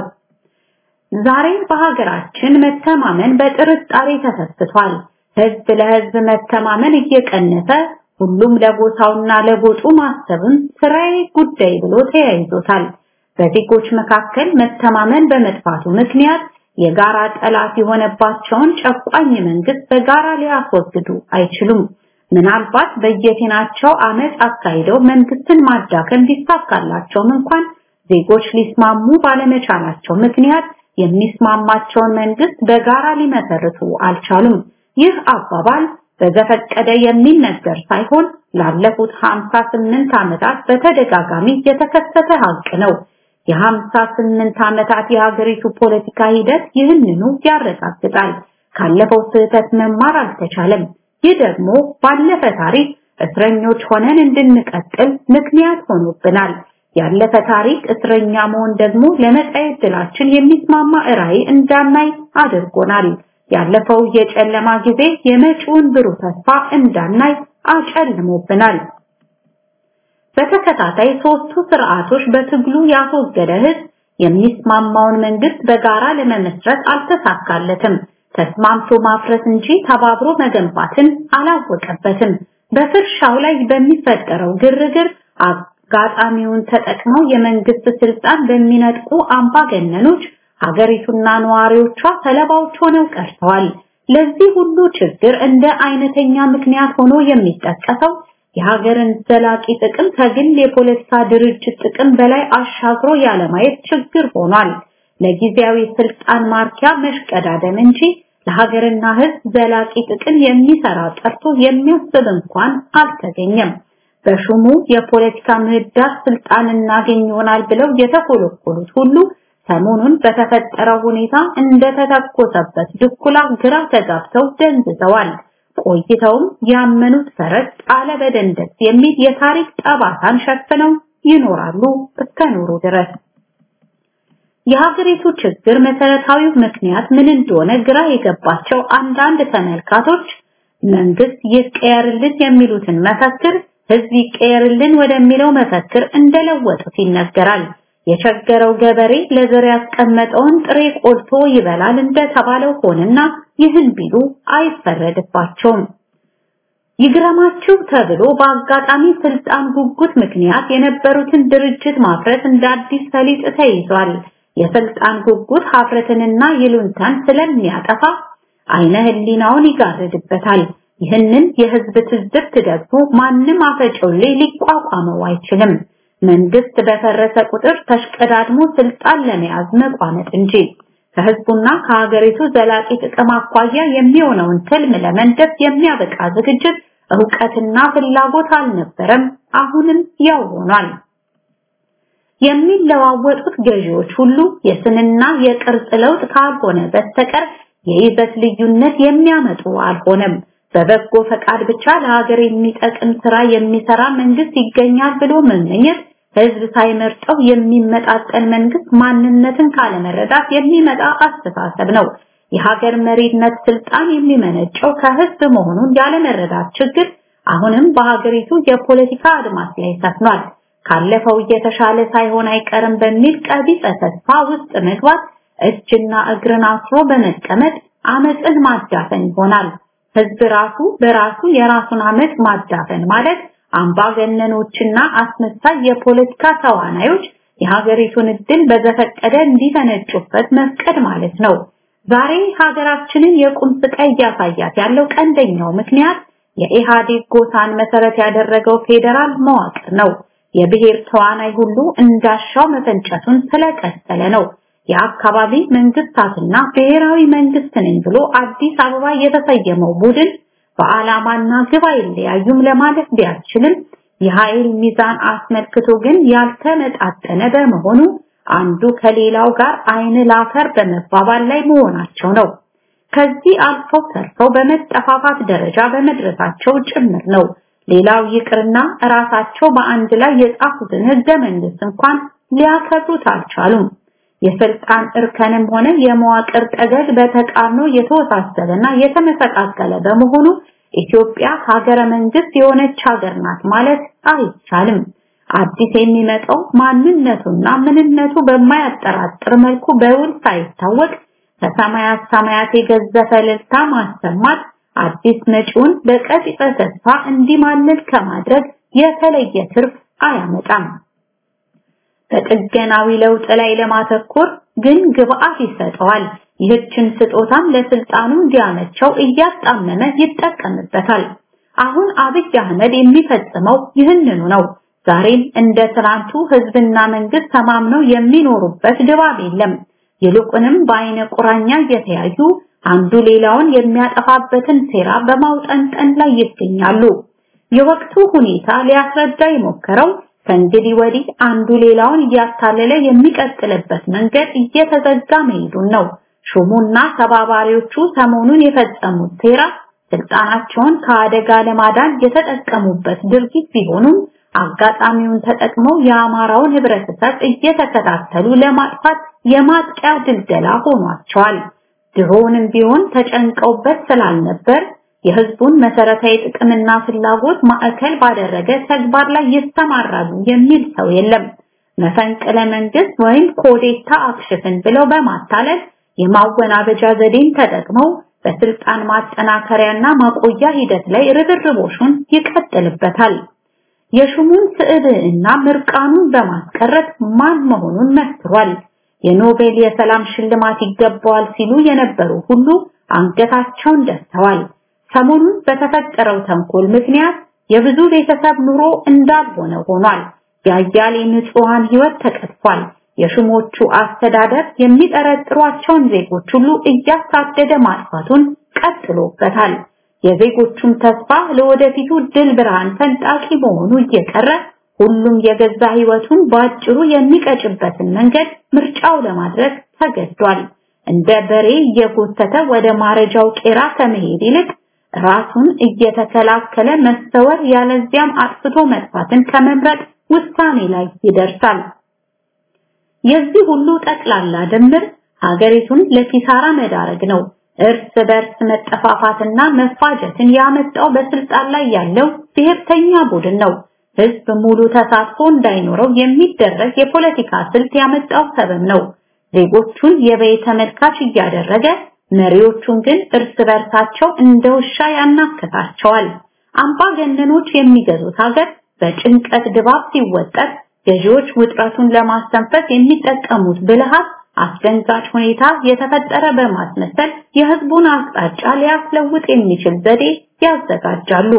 ዛሬ በሀገራችን መተማመን በጥርጣሬ ተሰስቷል። ህዝብ ለህዝብ መተማመን እየቀነሰ ሁሉም ለጎሳውና ለጎጡ ማሰብን ስራዬ ጉዳይ ብሎ ተያይዞታል። በዜጎች መካከል መተማመን በመጥፋቱ ምክንያት የጋራ ጠላት የሆነባቸውን ጨቋኝ መንግስት በጋራ ሊያስወግዱ አይችሉም። ምናልባት በየፊናቸው አመፅ አካሂደው መንግስትን ማዳከም ቢሳካላቸውም እንኳን ዜጎች ሊስማሙ ባለመቻላቸው ምክንያት የሚስማማቸውን መንግስት በጋራ ሊመሰርቱ አልቻሉም። ይህ አባባል በዘፈቀደ የሚነገር ሳይሆን ላለፉት 58 ዓመታት በተደጋጋሚ የተከሰተ ሀቅ ነው። የ58 ዓመታት የሀገሪቱ ፖለቲካ ሂደት ይህንኑ ያረጋግጣል። ካለፈው ስህተት መማር አልተቻለም። ይህ ደግሞ ባለፈ ታሪክ እስረኞች ሆነን እንድንቀጥል ምክንያት ሆኖብናል። ያለፈ ታሪክ እስረኛ መሆን ደግሞ ለመጻኤ ዕድላችን የሚስማማ ራዕይ እንዳናይ አድርጎናል። ያለፈው የጨለማ ጊዜ የመጪውን ብሩህ ተስፋ እንዳናይ አጨልሞብናል። በተከታታይ ሶስቱ ስርዓቶች በትግሉ ያስወገደ ህዝብ የሚስማማውን መንግስት በጋራ ለመመስረት አልተሳካለትም። ተስማምቶ ማፍረስ እንጂ ተባብሮ መገንባትን አላወቀበትም። በፍርሻው ላይ በሚፈጠረው ግርግር አጋጣሚውን ተጠቅመው የመንግስት ስልጣን በሚነጥቁ አምባገነኖች ሀገሪቱና ነዋሪዎቿ ሰለባዎች ሆነው ቀርተዋል። ለዚህ ሁሉ ችግር እንደ አይነተኛ ምክንያት ሆኖ የሚጠቀሰው የሀገርን ዘላቂ ጥቅም ከግል የፖለቲካ ድርጅት ጥቅም በላይ አሻግሮ ያለማየት ችግር ሆኗል። ለጊዜያዊ ስልጣን ማርኪያ መሽቀዳደም እንጂ ለሀገርና ሕዝብ ዘላቂ ጥቅም የሚሰራ ጠርቶ የሚያስብ እንኳን አልተገኘም። በሹሙ የፖለቲካ ምህዳር ስልጣን እናገኝ ይሆናል ብለው የተኮለኮሉት ሁሉ ሰሞኑን በተፈጠረው ሁኔታ እንደተተኮሰበት ድኩላ ግራ ተጋብተው ደንዝዘዋል። ቆይተውም ያመኑት ፈረስ ጣለ በደንደስ የሚል የታሪክ ጠባሳን ሸፍነው ይኖራሉ እስከ ኖሩ ድረስ። የሀገሪቱ ችግር መሰረታዊ ምክንያት ምን እንደሆነ ግራ የገባቸው አንዳንድ ተመልካቶች መንግስት ይቀየርልን የሚሉትን መፈክር ህዝብ ይቀየርልን ወደሚለው መፈክር እንደለወጡት ይነገራል። የቸገረው ገበሬ ለዘር ያስቀመጠውን ጥሬ ቆልቶ ይበላል እንደተባለው ሆነና ይህን ቢሉ አይፈረድባቸውም። ይግረማችሁ ተብሎ በአጋጣሚ ስልጣን ጉጉት ምክንያት የነበሩትን ድርጅት ማፍረት እንደ አዲስ ሰሊጥ ተይዟል። የስልጣን ጉጉት ሀፍረትንና ይሉንታን ስለሚያጠፋ አይነ ህሊናውን ይጋርድበታል። ይህንን የህዝብ ትዝብት ደግሞ ማንም አፈጨውሌ ሊቋቋመው አይችልም። መንግስት በፈረሰ ቁጥር ተሽቀዳድሞ ስልጣን ለመያዝ መቋመጥ እንጂ ከህዝቡና ከሀገሪቱ ዘላቂ ጥቅም አኳያ የሚሆነውን ትልም ለመንደፍ የሚያበቃ ዝግጅት እውቀትና ፍላጎት አልነበረም። አሁንም ያው ሆኗል። የሚለዋወጡት ገዢዎች ሁሉ የስንና የቅርጽ ለውጥ ካልሆነ በስተቀር የይዘት ልዩነት የሚያመጡ አልሆነም። በበጎ ፈቃድ ብቻ ለሀገር የሚጠቅም ስራ የሚሰራ መንግስት ይገኛል ብሎ መመኘት ህዝብ ሳይመርጠው የሚመጣጠን መንግስት ማንነትን ካለመረዳት የሚመጣ አስተሳሰብ ነው። የሀገር መሪነት ስልጣን የሚመነጨው ከህዝብ መሆኑን ያለመረዳት ችግር አሁንም በሀገሪቱ የፖለቲካ አድማስ ላይ ሰፍኗል። ካለፈው እየተሻለ ሳይሆን አይቀርም በሚል ቀቢጸ ተስፋ ውስጥ መግባት እጅና እግርን አስሮ በመቀመጥ አመፅን ማዳፈን ይሆናል። ህዝብ ራሱ በራሱ የራሱን አመፅ ማዳፈን ማለት አምባገነኖችና አስመሳይ የፖለቲካ ተዋናዮች የሀገሪቱን እድል በዘፈቀደ እንዲፈነጩበት መፍቀድ ማለት ነው። ዛሬ ሀገራችንን የቁም ስቃይ እያሳያት ያለው ቀንደኛው ምክንያት የኢህአዴግ ጎሳን መሰረት ያደረገው ፌዴራል መዋቅር ነው። የብሔር ተዋናይ ሁሉ እንዳሻው መፈንጨቱን ስለቀጠለ ነው። የአካባቢ መንግስታትና ብሔራዊ መንግስት ነኝ ብሎ አዲስ አበባ የተሰየመው ቡድን በዓላማና ግብ አይለያዩም ለማለት ቢያስችልም የኃይል ሚዛን አስመልክቶ ግን ያልተመጣጠነ በመሆኑ አንዱ ከሌላው ጋር አይን ላፈር በመባባል ላይ መሆናቸው ነው። ከዚህ አልፈው ተርፈው በመጠፋፋት ደረጃ በመድረሳቸው ጭምር ነው። ሌላው ይቅርና ራሳቸው በአንድ ላይ የጻፉትን ህገ መንግስት እንኳን ሊያከብሩት አልቻሉም። የስልጣን እርከንም ሆነ የመዋቅር ጠገግ በተቃርኖ የተወሳሰበና የተመሰቃቀለ በመሆኑ ኢትዮጵያ ሀገረ መንግስት የሆነች ሀገር ናት ማለት አይቻልም። አዲስ የሚመጣው ማንነቱና ምንነቱ በማያጠራጥር መልኩ በውል ሳይታወቅ ከሰማያት ሰማያት የገዘፈ እልልታ ማሰማት አዲስ መጪውን በቀጥታ ተስፋ እንዲማልል ከማድረግ የተለየ ትርፍ አያመጣም። በጥገናዊ ለውጥ ላይ ለማተኮር ግን ግብአት ይሰጠዋል። ይህችን ስጦታም ለስልጣኑ እንዲያመቸው እያጣመመ ይጠቀምበታል። አሁን አብይ አህመድ የሚፈጽመው ይህንኑ ነው። ዛሬም እንደ ትናንቱ ህዝብና መንግስት ተማምነው የሚኖሩበት ድባብ የለም። ይልቁንም በአይነ ቁራኛ እየተያዩ አንዱ ሌላውን የሚያጠፋበትን ሴራ በማውጠንጠን ላይ ይገኛሉ። የወቅቱ ሁኔታ ሊያስረዳ የሞከረው ከእንግዲህ ወዲህ አንዱ ሌላውን እያታለለ የሚቀጥልበት መንገድ እየተዘጋ መሄዱን ነው። ሹሙና ተባባሪዎቹ ሰሞኑን የፈጸሙት ሴራ ስልጣናቸውን ከአደጋ ለማዳን የተጠቀሙበት ድርጊት ቢሆኑም አጋጣሚውን ተጠቅመው የአማራውን ህብረተሰብ እየተከታተሉ ለማጥፋት የማጥቂያ ድልደላ ሆኗቸዋል። ድሮውንም ቢሆን ተጨንቀውበት ስላልነበር የህዝቡን መሰረታዊ ጥቅምና ፍላጎት ማዕከል ባደረገ ተግባር ላይ ይሰማራሉ የሚል ሰው የለም። መፈንቅለ መንግስት ወይም ኮዴታ አክሽፍን ብለው በማታለል የማወናበጃ ዘዴን ተጠቅመው በስልጣን ማጠናከሪያና ማቆያ ሂደት ላይ ርብርቦሹን ይቀጥልበታል። የሹሙን ስዕብዕና ምርቃኑን በማስቀረት ማን መሆኑን መስክሯል። የኖቤል የሰላም ሽልማት ይገባዋል ሲሉ የነበሩ ሁሉ አንገታቸውን ደፍተዋል። ሰሞኑን በተፈጠረው ተንኮል ምክንያት የብዙ ቤተሰብ ኑሮ እንዳልሆነ ሆኗል። የአያሌ ንጹሃን ህይወት ተቀጥፏል። የሹሞቹ አስተዳደር የሚጠረጥሯቸውን ዜጎች ሁሉ እያሳደደ ማጥፋቱን ቀጥሎበታል። የዜጎቹም ተስፋ ለወደፊቱ ድል ብርሃን ፈንጣቂ መሆኑ እየቀረ ሁሉም የገዛ ህይወቱን በአጭሩ የሚቀጭበትን መንገድ ምርጫው ለማድረግ ተገዷል። እንደ በሬ እየጎተተ ወደ ማረጃው ቄራ ከመሄድ ይልቅ ራሱን እየተከላከለ መሰወር ያለዚያም አጥፍቶ መጥፋትን ከመምረጥ ውሳኔ ላይ ይደርሳል። የዚህ ሁሉ ጠቅላላ ድምር ሀገሪቱን ለኪሳራ መዳረግ ነው። እርስ በርስ መጠፋፋትና መፋጀትን ያመጣው በስልጣን ላይ ያለው ብሔርተኛ ቡድን ነው። ህዝብ ሙሉ ተሳትፎ እንዳይኖረው የሚደረግ የፖለቲካ ስልት ያመጣው ሰበብ ነው። ዜጎቹን የበይ ተመልካች እያደረገ መሪዎቹን ግን እርስ በርሳቸው እንደ ውሻ ያናክታቸዋል። አምባገነኖች የሚገዙት ሀገር በጭንቀት ድባብ ሲወጠር ገዢዎች ውጥረቱን ለማስተንፈስ የሚጠቀሙት ብልሃት አስደንጋጭ ሁኔታ የተፈጠረ በማስመሰል የህዝቡን አቅጣጫ ሊያስለውጥ የሚችል ዘዴ ያዘጋጃሉ።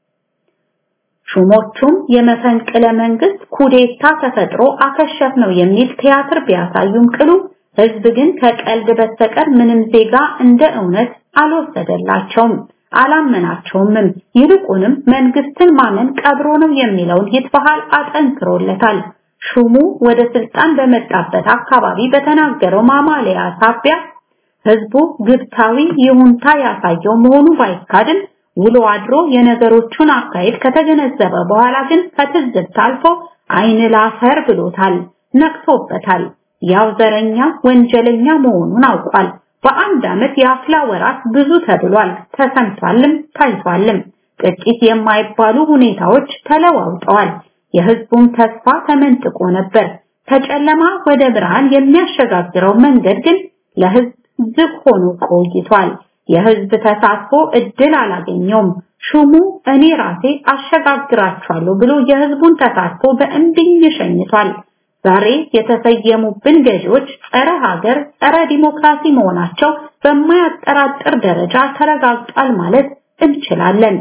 ሹሞቹም የመፈንቅለ መንግስት ኩዴታ ተፈጥሮ አከሸፍ ነው የሚል ቲያትር ቢያሳዩም ቅሉ ህዝብ ግን ከቀልድ በስተቀር ምንም ዜጋ እንደ እውነት አልወሰደላቸውም፣ አላመናቸውምም። ይልቁንም መንግስትን ማመን ቀብሮ ነው የሚለውን ይትበሃል አጠንክሮለታል። ሹሙ ወደ ስልጣን በመጣበት አካባቢ በተናገረው ማማለያ ሳቢያ ህዝቡ ግብታዊ ይሁንታ ያሳየው መሆኑ ባይካድም ውሎ አድሮ የነገሮቹን አካሄድ ከተገነዘበ በኋላ ግን ከትዝብት አልፎ አይን ላፈር ብሎታል፣ ነቅቶበታል። ያው ዘረኛ ወንጀለኛ መሆኑን አውቋል። በአንድ ዓመት የአፍላ ወራት ብዙ ተብሏል፣ ተሰምቷልም ታይቷልም። ጥቂት የማይባሉ ሁኔታዎች ተለዋውጠዋል። የህዝቡም ተስፋ ተመንጥቆ ነበር። ከጨለማ ወደ ብርሃን የሚያሸጋግረው መንገድ ግን ለህዝብ ዝግ ሆኖ ቆይቷል። የህዝብ ተሳትፎ እድል አላገኘውም። ሹሙ እኔ ራሴ አሸጋግራቸዋለሁ ብሎ የህዝቡን ተሳትፎ በእምቢኝ ሸኝቷል። ዛሬ የተሰየሙብን ገዢዎች ጸረ ሀገር፣ ጸረ ዲሞክራሲ መሆናቸው በማያጠራጥር ደረጃ ተረጋግጧል ማለት እንችላለን።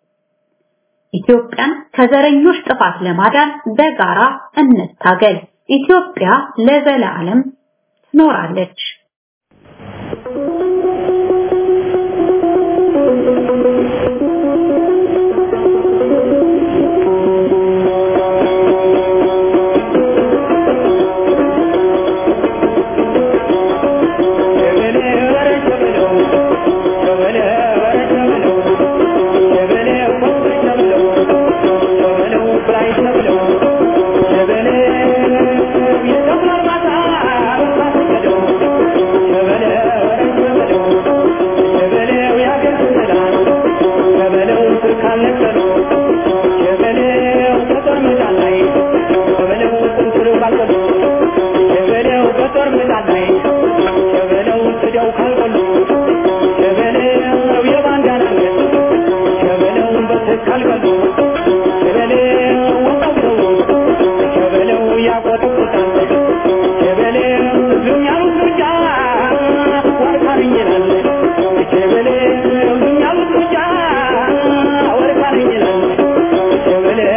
ኢትዮጵያን ከዘረኞች ጥፋት ለማዳን በጋራ እንታገል። ኢትዮጵያ ለዘላለም ትኖራለች።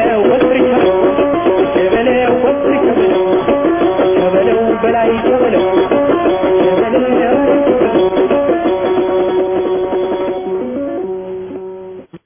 በላይ